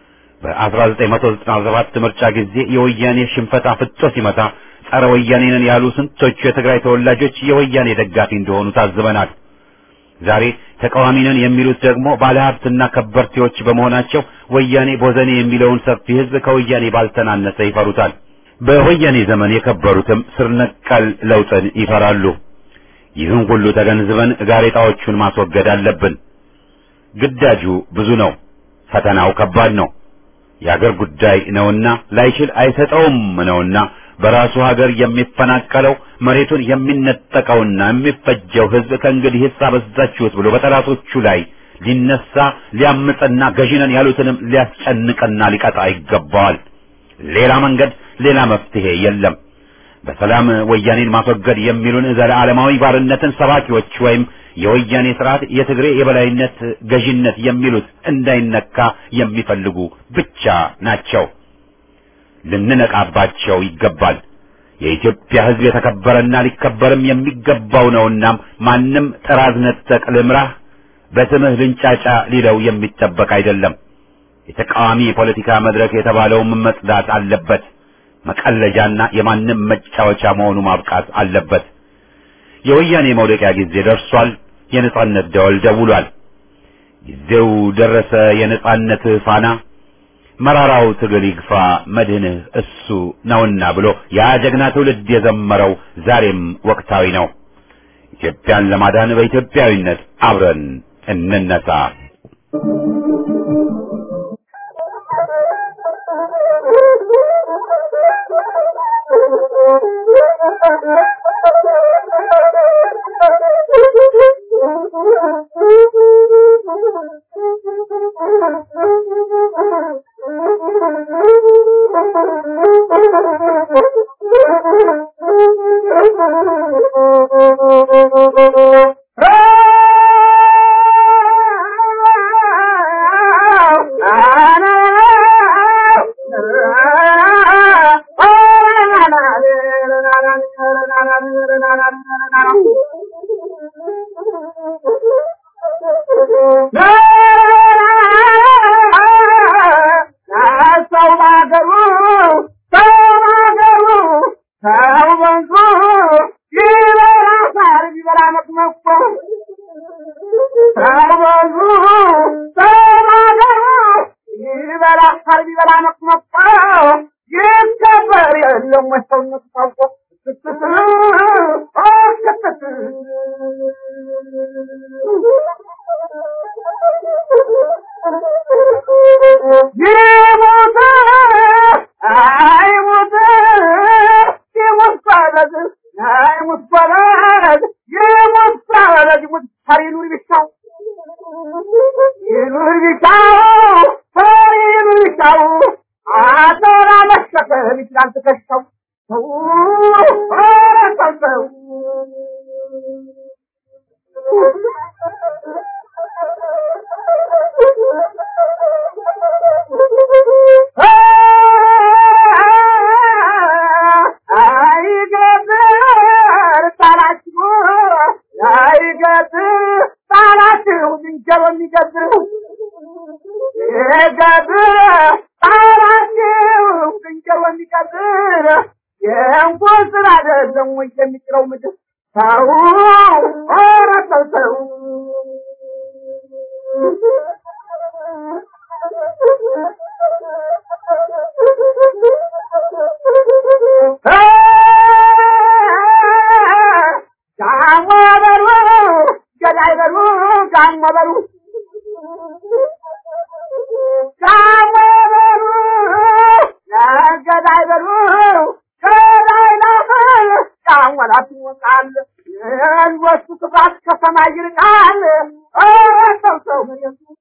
በ1997 ምርጫ ጊዜ የወያኔ ሽንፈት አፍጦ ሲመታ ጸረ ወያኔ ነን ያሉ ስንቶቹ የትግራይ ተወላጆች የወያኔ ደጋፊ እንደሆኑ ታዝበናል። ዛሬ ተቃዋሚ ነን የሚሉት ደግሞ ባለሀብትና ከበርቴዎች በመሆናቸው ወያኔ ቦዘኔ የሚለውን ሰፊ ሕዝብ ከወያኔ ባልተናነሰ ይፈሩታል። በወያኔ ዘመን የከበሩትም ስር ነቀል ለውጥን ይፈራሉ። ይህን ሁሉ ተገንዝበን ጋሬጣዎቹን ማስወገድ አለብን። ግዳጁ ብዙ ነው፣ ፈተናው ከባድ ነው። የአገር ጉዳይ ነውና ላይችል አይሰጠውም ነውና በራሱ ሀገር የሚፈናቀለው መሬቱን የሚነጠቀውና የሚፈጀው ሕዝብ ከእንግዲህ ሂሳብ በዛችሁት ብሎ በጠላቶቹ ላይ ሊነሳ ሊያምፅና ገዢነን ያሉትንም ሊያስጨንቅና ሊቀጣ ይገባዋል። ሌላ መንገድ ሌላ መፍትሄ የለም። በሰላም ወያኔን ማስወገድ የሚሉን ዘለዓለማዊ ባርነትን ሰባኪዎች ወይም የወያኔ ስርዓት የትግሬ የበላይነት ገዢነት የሚሉት እንዳይነካ የሚፈልጉ ብቻ ናቸው። ልንነቃባቸው ይገባል። የኢትዮጵያ ሕዝብ የተከበረና ሊከበርም የሚገባው ነውናም ማንም ጥራዝ ነጠቅ ልምራህ በስምህ ልንጫጫ ሊለው የሚጠበቅ አይደለም። የተቃዋሚ የፖለቲካ መድረክ የተባለውም መጽዳት አለበት። መቀለጃና የማንም መጫወቻ መሆኑ ማብቃት አለበት። የወያኔ መውደቂያ ጊዜ ደርሷል። የነጻነት ደወል ደውሏል። ጊዜው ደረሰ። የነጻነት ፋና መራራው ትግል ይግፋ መድህንህ እሱ ነውና ብሎ ያ ጀግና ትውልድ የዘመረው ዛሬም ወቅታዊ ነው። ኢትዮጵያን ለማዳን በኢትዮጵያዊነት አብረን እንነሳ። ይኑር ቢሻው ይኑር ቢሻው ሰው ሰው ኧረ ሰው ሰው አይገጥር ጣላችሁ አይገጥር ጣላችሁ ዝንጀሮ የሚገጥር ይገጥር ጣላችሁ ዝንጀሮ የሚገጥር የእንኳን ስራ አይደለም ወይ የሚጥለው ምድር ሰው ኧረ ሰው ሰው ጋሞ በሉ ገዳይ በሉ ጋሞ በሉ ጋሞ በሉ ገዳይ በሉ ገዳይ ላፈር ጫወላት ይወጣል የልወሱ ክፋት ከሰማይ ይርቃል ኧረ ሰው ሰው